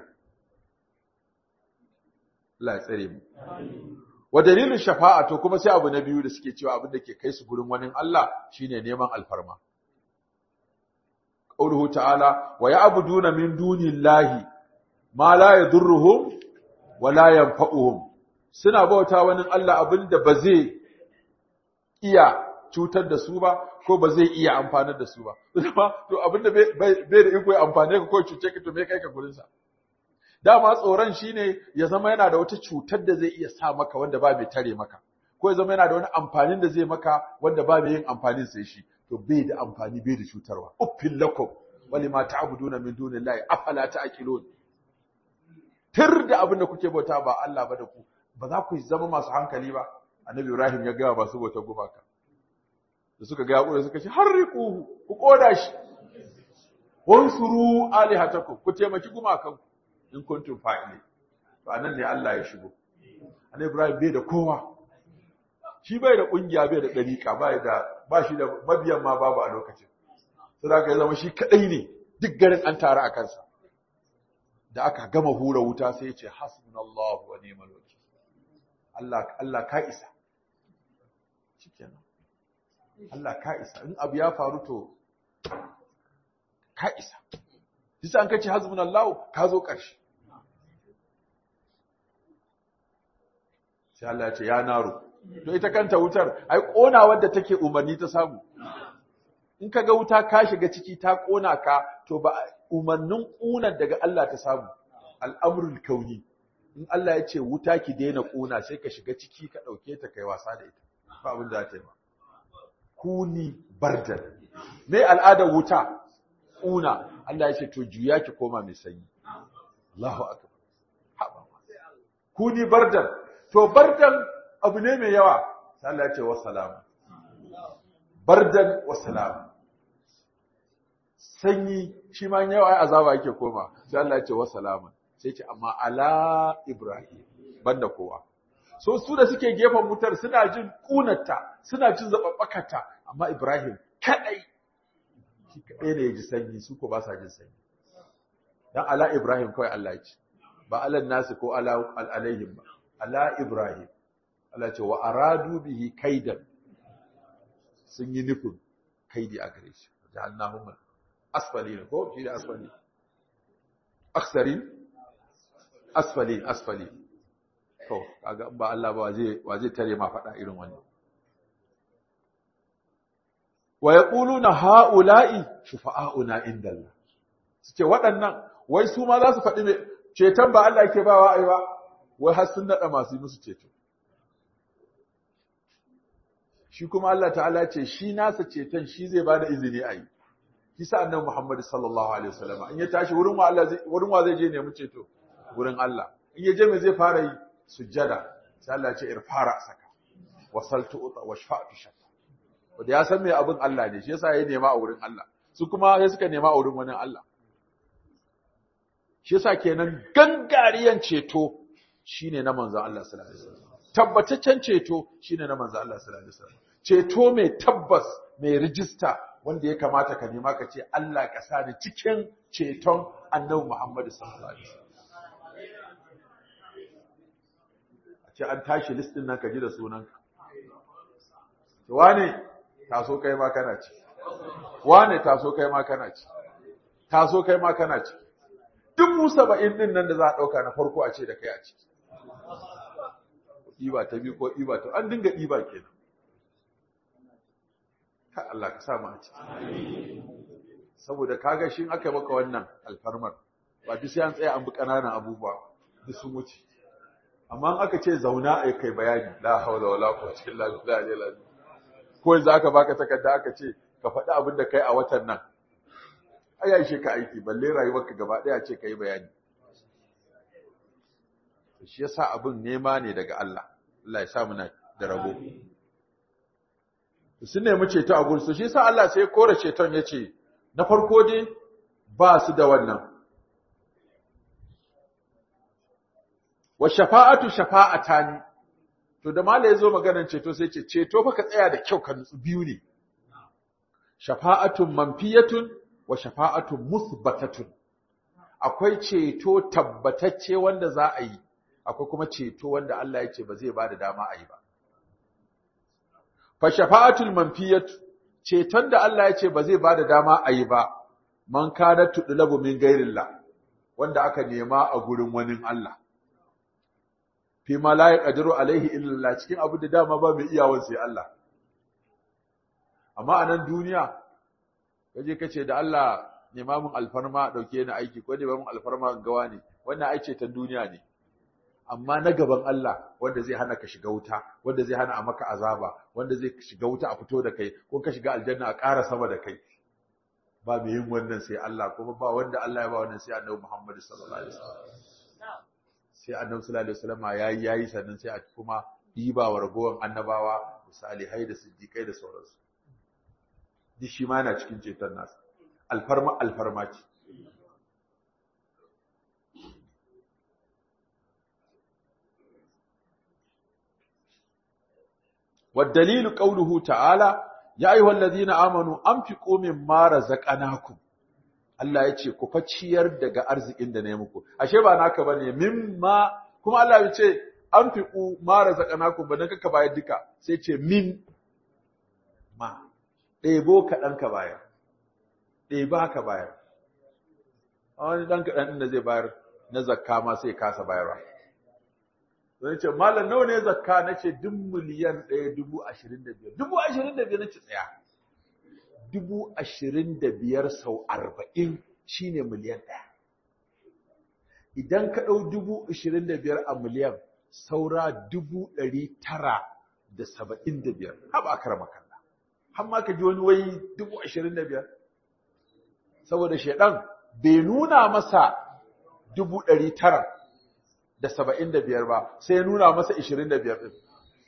Allah ya tsare mu wa dalilin shafa'a to kuma sai abu na biyu da suke cewa abin da ke kai su gurin wani Allah shine neman alfarma qauluhu ta'ala wa ya'buduna min dunillahi ma la yadurruhum wala yanfa'uhum suna bauta wani Allah abinda ba zai iya cutar da su ba ko ba zai iya amfanar da su ba to abinda bai da iko ya amfane ka ko cuce ka to me kai ka gurin sa dama tsoron shine ya zama yana da wata cutar da zai iya sa maka wanda ba mai tare maka ko ya zama yana da wani amfanin da zai maka wanda ba mai yin amfanin sai shi to bai da amfani bai da cutarwa uffil lakum walima ta'buduna min dunillahi afala ta'qilun tir da abin da kuke bauta ba Allah ba da ku ba za ku zama masu hankali ba annabi Ibrahim ya ga ba su bauta gumaka da suka ga yakure suka ce harriquhu ku koda shi wansuru alihatakum ku taimaki gumakan in kuntum fa'ili to anan ne Allah ya shigo annabi Ibrahim bai da kowa shi bai da kungiya bai da dariqa bai da ba shi da mabiyan ma babu a lokacin sai ya zama shi kadai ne duk garin an tare a kansa da aka gama hura wuta sai ya ce hasbunallahu wa ni'mal wakil Allah Allah ka isa shikenan Allah ka isa in abu ya faru to ka isa Bisa an kace hasbunallahu ka zo ƙarshe sai Allah ya ce ya naro to ita kanta wutar ai kona wadda take umarni ta samu in ka ga wuta ka shiga ciki ta kona ka to ba umarnin ƙunar daga Allah ta samu al'amrul kauni in Allah ya ce wuta ki daina ƙuna sai ka shiga ciki ka ɗauke ta kai wasa da ita ba abin da za ta yi ba kuni bardan me al'adar wuta ƙuna Allah ya ce to juya ki koma mai sanyi Allahu akbar haba kuni bardan to bardan abu ne mai yawa sai Allah ya ce wa salama bardan wa salama sanyi shi ma yawa ai azaba yake koma sai Allah ya ce wa salama sai ce amma ala ibrahim banda kowa so su da suke gefen wutar suna jin kunarta suna jin zababbakata amma ibrahim kadai shi kadai ne ya ji sanyi su ko ba sa jin sanyi dan ala ibrahim kawai Allah ya ce ba alan nasu ko ala alaihim ba ala ibrahim Allah ce wa aradu bihi kaidan sun yi nufin kaidi a gare shi jahannamum asfalin ko shi da asfali aksarin asfalin asfali to kaga ba Allah ba zai wa zai tare ma faɗa irin wannan wa yaquluna haula'i shufa'auna indallah suke waɗannan wai su ma za su faɗi me ceton ba Allah yake ba wa ai ba wai har sun nada masu yi musu ceto shi kuma Allah ta'ala ce shi nasa ceton shi zai bada izini a yi shi sa annabi Muhammad sallallahu alaihi wasallam in ya tashi wurin wa Allah wurin wa zai je nemi ceto wurin Allah in ya je me zai fara yi sujjada sai Allah ya ce irfara saka wasaltu uta washfa'tu shaka wanda ya san me abin Allah ne shi yasa ya nema a wurin Allah su kuma sai suka nema a wurin wani Allah shi yasa kenan gangariyan ceto shine na manzon Allah sallallahu alaihi wasallam tabbataccen ceto shine na manzon Allah sallallahu alaihi wasallam ceto mai tabbas mai rijista wanda ya kamata ka nema ka ce Allah ka sa ni cikin ceton Annabi Muhammad sallallahu alaihi wasallam a ce an tashi listin nan ka ji da sunanka wane taso kai ma kana ci wane taso kai ma kana ci taso kai ma kana ci dubu saba'in din nan da za a ɗauka na farko a ce da kai a ciki ɗiba ta biyu ko ɗiba ta an dinga ɗiba kenan ka Allah ka sa mu a ciki saboda kaga shin aka maka wannan alfarmar ba duk sai an tsaya an bi ƙananan abubuwa duk sun wuce amma in aka ce zauna a kai bayani la haula wala quwwata illa billah ko yanzu aka baka takarda aka ce ka faɗi abin da kai a watan nan ai ya ishe ka aiki balle rayuwarka gaba ɗaya ce ka yi bayani shi yasa abin nema ne daga Allah Allah ya sa muna da rabo sun nemi ceto a gursu shi yasa Allah sai kore ceton ya ce na farko dai ba su da wannan wa shafa'atu shafa'atani to da mala yazo maganar ceto sai ce ceto fa ka tsaya da kyau ka nutsu biyu ne shafa'atun manfiyatun wa shafa'atun musbatatun akwai ceto tabbatacce wanda za a yi akwai kuma ceto wanda Allah ya ce ba zai bada dama a yi ba fa shafa'atul manfiyatu ceton da Allah ya ce ba zai bada dama a yi ba man kana tudlabu min gairillah wanda aka nema a gurin wani Allah fi ma la yaqdiru alaihi illa cikin abu da dama ba mai iyawan sai Allah amma a nan duniya kaje kace da Allah nema mun alfarma dauke ni aiki ko nema mun alfarma gawa ne wannan aice ta duniya ne amma na gaban Allah wanda zai hana ka shiga wuta wanda zai hana a maka azaba wanda zai shiga wuta a fito da kai ko ka shiga aljanna a ƙara sama da kai ba mai yin wannan sai Allah kuma ba wanda Allah ya ba wannan sai Annabi Muhammad sallallahu alaihi wasallam sai Annabi sallallahu alaihi wasallam yayi yayi sannan sai a kuma diba wa ragowar annabawa salihai da siddiqai da sauransu duk shi ma yana cikin ceton nasa alfarma alfarma ce والدليل قوله تعالى يا أيها الذين آمنوا أنفقوا مما رزقناكم Allah ya ce ku fa ciyar daga arzikin da na yi muku ashe ba naka bane mimma kuma Allah ya ce anfiqu ma razaqnakum ba dan kaka bayar duka sai ce min ma ɗebo kaɗan ka bayar ɗeba ka bayar a wani ɗan kaɗan ɗin da zai bayar na zakka ma sai kasa bayarwa zai ce malam nawa ne zakka na ce duk miliyan ɗaya dubu ashirin da biyar dubu ashirin da biyar na ce tsaya dubu ashirin da biyar sau arba'in shine miliyan ɗaya idan ka ɗau dubu ashirin da biyar a miliyan saura dubu ɗari tara da saba'in da biyar haɓa a kara makalla har ma ka ji wani wai dubu ashirin da biyar saboda shaidan bai nuna masa dubu ɗari tara da saba'in da biyar ba sai ya nuna masa ashirin da biyar ɗin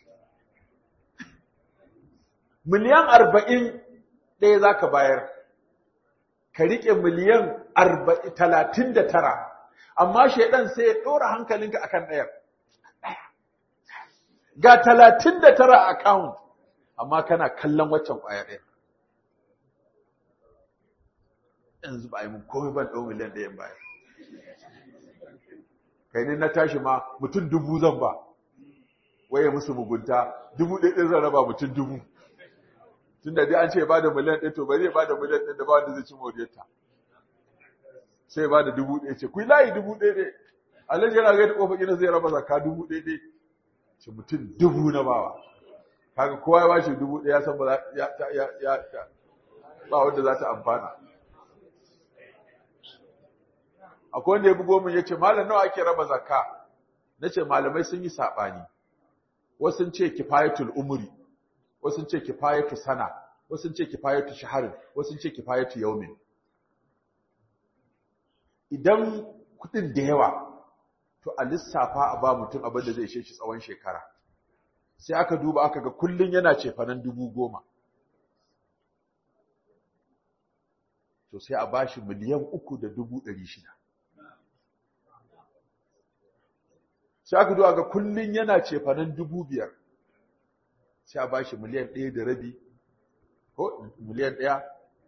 miliyan arba'in ɗaya za ka bayar ka riƙe miliyan talatin da tara amma shaidan sai ya ɗora hankalinka akan ɗayar ga talatin da tara a account amma kana kallon waccan ƙwaya ɗaya yanzu ba a yi mun komai ban ɗau miliyan ɗayan baya kai ne na tashi ma mutum dubu zan ba waye musu mugunta dubu ɗaya ɗin zan raba mutum dubu tunda dai an ce ba da miliyan ɗaya to ba zai ba da miliyan ɗaya da ba wanda zai ci moriyarta sai ba da dubu ɗaya ce ku yi layi dubu ɗaya ɗaya alhaji yana gaida kofar gida zai raba zakka dubu ɗaya ɗaya ce mutum dubu na bawa kaga kowa ya bashi dubu ɗaya san ba ya ya ya ba wanda za ta amfana akwai wanda ya bugo min yace malam nawa ake raba zakka nace malamai sun yi sabani wasu sun ce kifayatul umri wasu sun ce kifayatu sana wasu sun ce kifayatu shaharin wasu sun ce kifayatu yaumin idan kudin da yawa to a lissafa a ba mutum abin da zai ishe shi tsawon shekara sai aka duba aka ga kullun yana cefanen dubu goma to sai a bashi miliyan uku da dubu ɗari shida sai aka duba ga kullun yana cefanen dubu biyar sai a bashi miliyan ɗaya da rabi ko miliyan ɗaya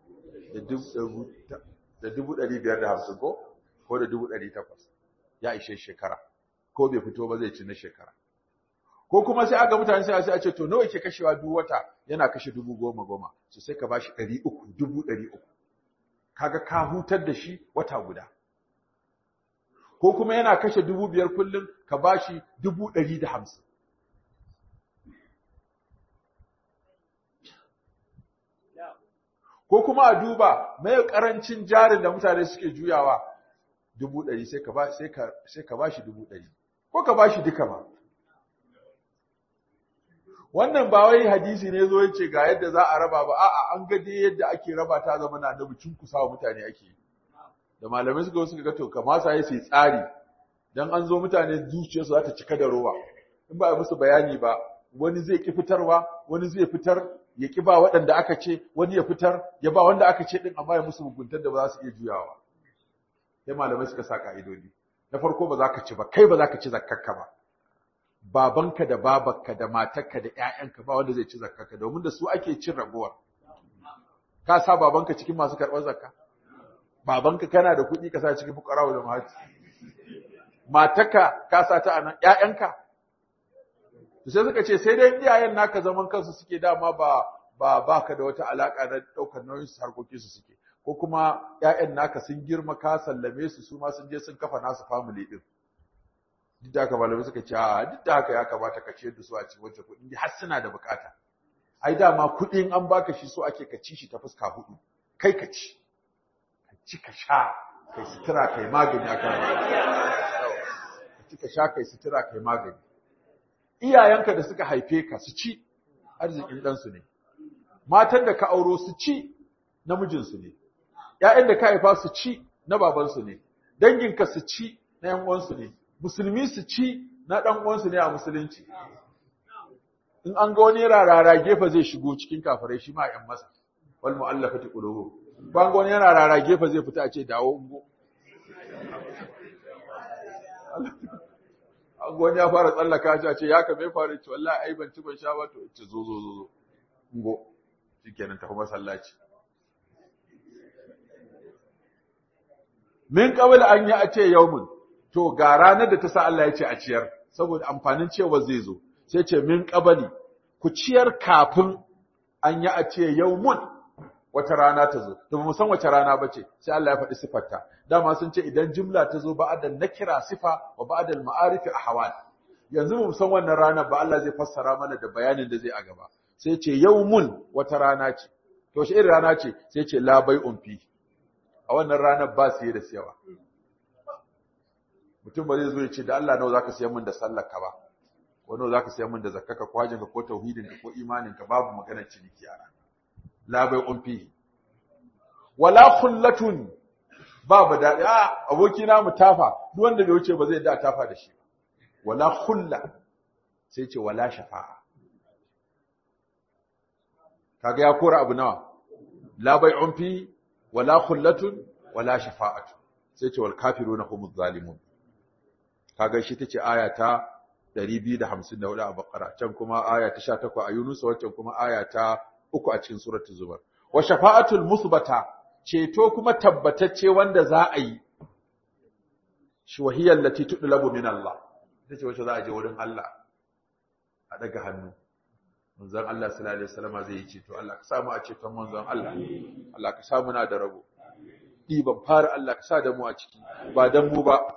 da dubu ɗari biyar da hamsin ko ko da dubu ɗari takwas ya ishe shekara ko bai fito ba zai ci na shekara ko kuma sai aka mutane sai a ce to nawa ke kashewa duk wata yana kashe dubu goma goma so sai ka bashi ɗari uku dubu ɗari uku kaga ka hutar da shi wata guda ko kuma yana kashe dubu biyar kullum ka bashi dubu ɗari da hamsin ko kuma a duba mai karancin jarin da mutane suke juyawa dubu ɗari sai ka ba sai ka sai ka bashi dubu ɗari ko ka bashi duka ba wannan ba wai hadisi ne zo yace ga yadda za a raba ba a'a an ga dai yadda ake raba ta zama na annabi kusa wa mutane ake da malamai suka suka ga to kamata yayi sai tsari dan an zo mutane zuciyarsu za ta cika da rowa in ba a musu bayani ba wani zai ki fitarwa wani zai fitar ya ki ba waɗanda aka ce wani ya fitar ya ba wanda aka ce din amma ya musu muguntar da ba za su iya juyawa sai malamai suka sa ka'idodi na farko ba za ka ci ba kai ba za ka ci zakkarka ba babanka da babarka da matarka da ƴaƴanka ba wanda zai ci zakkarka domin da su ake cin ragowar ka sa babanka cikin masu karɓar zakka babanka kana da kuɗi ka sa cikin fuqara da mahati matarka ka sa ta anan ƴaƴanka sai suka ce sai dai iyayen naka zaman kansu suke dama ba ba baka da wata alaka na daukar nauyin su harkokin su suke ko kuma ƴaƴan naka sun girma ka sallame su su ma sun je sun kafa nasu family din duk da haka malamai suka ce a duk da haka ya kamata ka ciyar da su a cikin wancan kuɗi har suna da bukata ai dama kuɗin an baka shi so ake ka ci shi ta fuska hudu kai ka ci ka ci ka sha kai sutura kai magani akan ka ci ka sha kai sutura kai magani iyayenka da suka haife ka su ci arzikin ɗansu ne matan da ka auro su ci namijinsu ne ‘ya'yan da ka haifa su ci na babansu ne danginka su ci na ‘yan uwansu ne musulmi su ci na ɗan uwansu ne a musulunci in an ga wani rarara gefe zai shigo cikin kafirai shi ma ‘yan masa wal mu'allafati qulubu ban ga wani yana rara gefe zai fita a ce dawo ungo wani ya fara tsallaka shi a ce ya kame fara ce wallahi ai ban ci ban sha ba to ce zo zo zo zo ngo shikenan tafi masallaci min qabl an yi a ce yaumun to ga ranar da ta sa Allah ya ce a ciyar saboda amfanin cewa zai zo sai ce min qabli ku ciyar kafin an yi a ce yaumun wata rana ta zo to mu san wace rana bace sai Allah ya faɗi sifarta dama sun ce idan jumla ta zo ba'da nakira sifa wa ba'da al-ma'arif ahwal yanzu mu san wannan rana ba Allah zai fassara mana da bayanin da zai a gaba sai ce yawmun wata rana ce to shi irin rana ce sai ce la bai'un fi a wannan ranar ba siye da siyawa mutum ba zai zo ya ce da Allah nawa zaka siyan min da sallar ka ba ko nawa zaka siyan min da zakkaka ko hajjinka ko tauhidinka ko imaninka babu magana ciniki a ranar la bai'un fihi wala khullatun babu daɗi a abokina mu tafa duk wanda bai wuce ba zai da tafa da shi wala khulla sai ce wala shafa'a kaga ya kora abu nawa la bai'un fihi wala khullatun wala shafa'atu sai ce wal kafiruna humuz zalimun kaga shi tace aya ta 254 a Baqara can kuma aya ta 18 a Yunus wancan kuma aya ta uku a cikin suratul Zumar. Wa shafa'atul musbata ceto kuma tabbatacce wanda za a yi. Shi wahiyar lati tudlabu min Allah. Ita ce wacce za a je wurin Allah a daga hannu. manzon Allah sallallahu alaihi wasallam zai yi ceto Allah ka samu a ceton manzon Allah Allah ka samu na da rabo ɗiban fara Allah ka sa da mu a ciki ba dan mu ba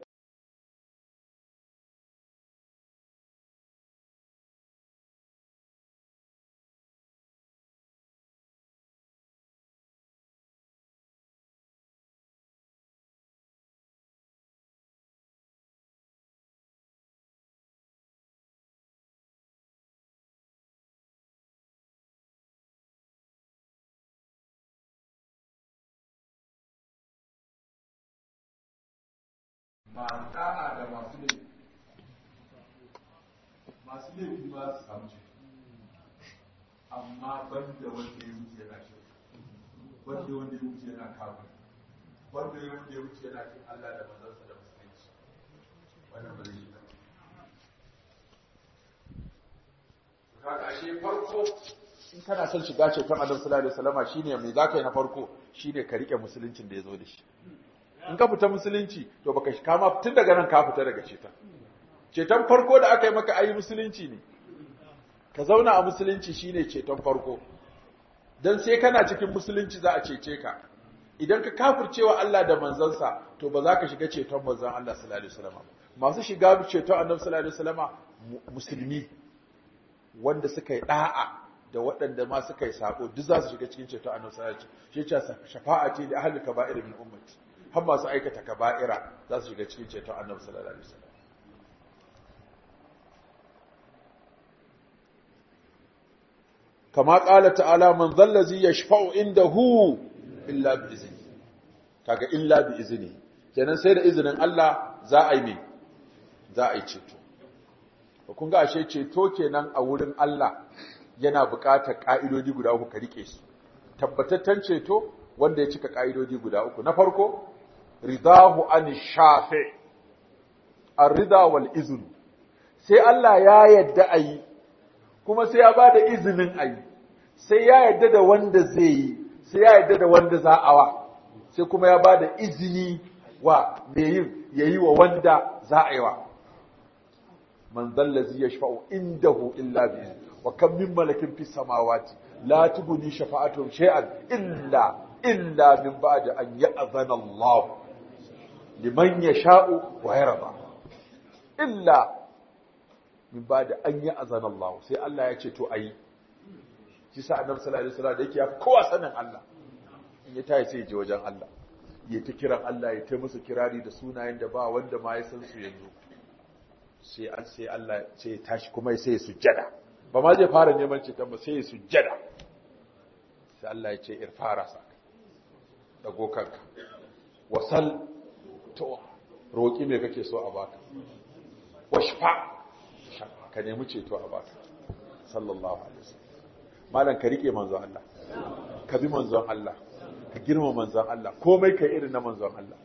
masu da'a da masu laifi masu laifi ba su samu ce amma banda wanda ya wuce yana shi wanda wanda ya wuce yana kawo wanda ya wanda ya wuce yana kin Allah da manzansa da musulunci wannan ba zai yi ba kaga ashe farko in kana son shiga ceton Annabi sallallahu alaihi wasallama shine mai zaka yi na farko shine ka rike musuluncin da ya zo da shi in ka fita musulunci to baka shi kama tun daga nan ka fita daga ceton ceton farko da aka yi maka ayi musulunci ne ka zauna a musulunci shine ceton farko dan sai kana cikin musulunci za a cece ka idan ka kafircewa Allah da manzansa to ba za ka shiga ceton manzon Allah sallallahu alaihi wasallam masu shiga ceton Annabi sallallahu alaihi wasallam musulmi wanda suka yi da'a da waɗanda ma suka yi sako duk za su shiga cikin ceton Annabi sallallahu alaihi wasallam shi ce shafa'ati da ahli kaba'ir min ummati har masu aikata kaba'ira za su shiga cikin ceton annabi sallallahu alaihi wasallam kama qala ta'ala man dhallazi yashfa'u indahu illa bi izni kaga illa bi izni kenan sai da izinin Allah za a yi me za a yi ceto kun ga ashe ceto kenan a wurin Allah yana buƙatar ƙa'idodi guda uku ka rike su tabbataccen ceto wanda ya cika ƙa'idodi guda uku na farko ridahu an shafi ar-rida wal izn sai Allah ya yadda ayi kuma sai ya bada izinin ayi sai ya yadda da wanda zai yi sai ya yadda da wanda za a wa sai kuma ya bada izini wa me yin yayi wa wanda za a yi wa man zallazi yashfa'u indahu illa bi wa kam min malakin fis samawati la tubni shafa'atuhum shay'an illa illa min ba'di an ya'zana Allah liman yasha'u wa yarda illa min ba'di an ya'zana Allah sai Allah ya ce to ayi shi sa annabi sallallahu alaihi wasallam da yake ya kowa sanin Allah in ya tayi sai ya je wajen Allah ya ta kiran Allah ya ta musu kirari da sunayen da ba wanda ma ya san su yanzu sai an sai Allah sai ya tashi kuma sai ya sujjada ba ma zai fara neman ceton ba sai ya sujjada sai Allah ya ce irfara saka dago kanka wasal to roƙi me kake so a baka washfa ka nemi ceto a baka sallallahu alaihi wasallam malam ka rike manzon Allah ka bi manzon Allah ka girma manzon Allah komai kai irin na manzon Allah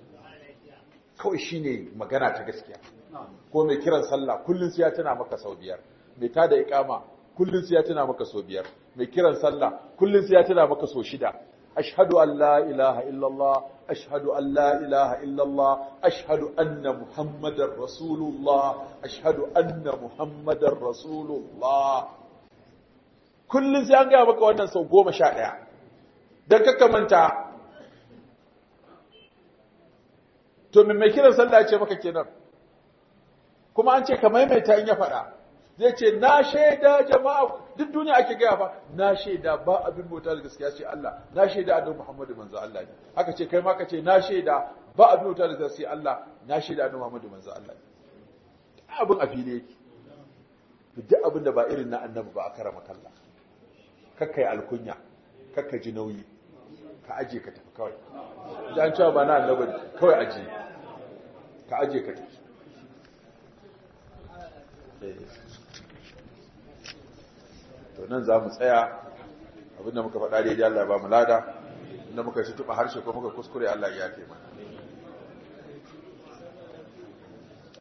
kawai shine magana ta gaskiya ko mai kiran sallah kullun sai ya tana maka sau biyar mai tada iqama kullun sai ya tana maka sau biyar mai kiran sallah kullun sai ya tana maka sau shida أشهد أن لا إله إلا الله أشهد أن لا إله إلا الله أشهد أن محمد رسول الله أشهد أن محمد رسول الله كل زي أنجا بك وانا سو قوم شائع دك كمانتا to me mai kiran sallah ya ce maka kenan kuma an ce ka maimaita in ya faɗa zai ce na shaida jama'a duk duniya ake gaya fa na shaida ba abin bauta da gaskiya sai Allah na shaida annabi Muhammadu manzo Allah ne haka ce kai ma ka ce na shaida ba abin bauta da gaskiya sai Allah na shaida annabi Muhammadu manzo Allah ne abin a fili yake duk abin da ba irin na annabi ba a karama kalla kakkai alkunya kakka ji nauyi ka aje ka tafi kawai dan cewa ba na annabi kawai aje ka aje ka tafi to nan za mu tsaya abinda muka faɗa daidai Allah ba mu lada inda muka shi tuba harshe ko muka kuskure Allah ya yafe mana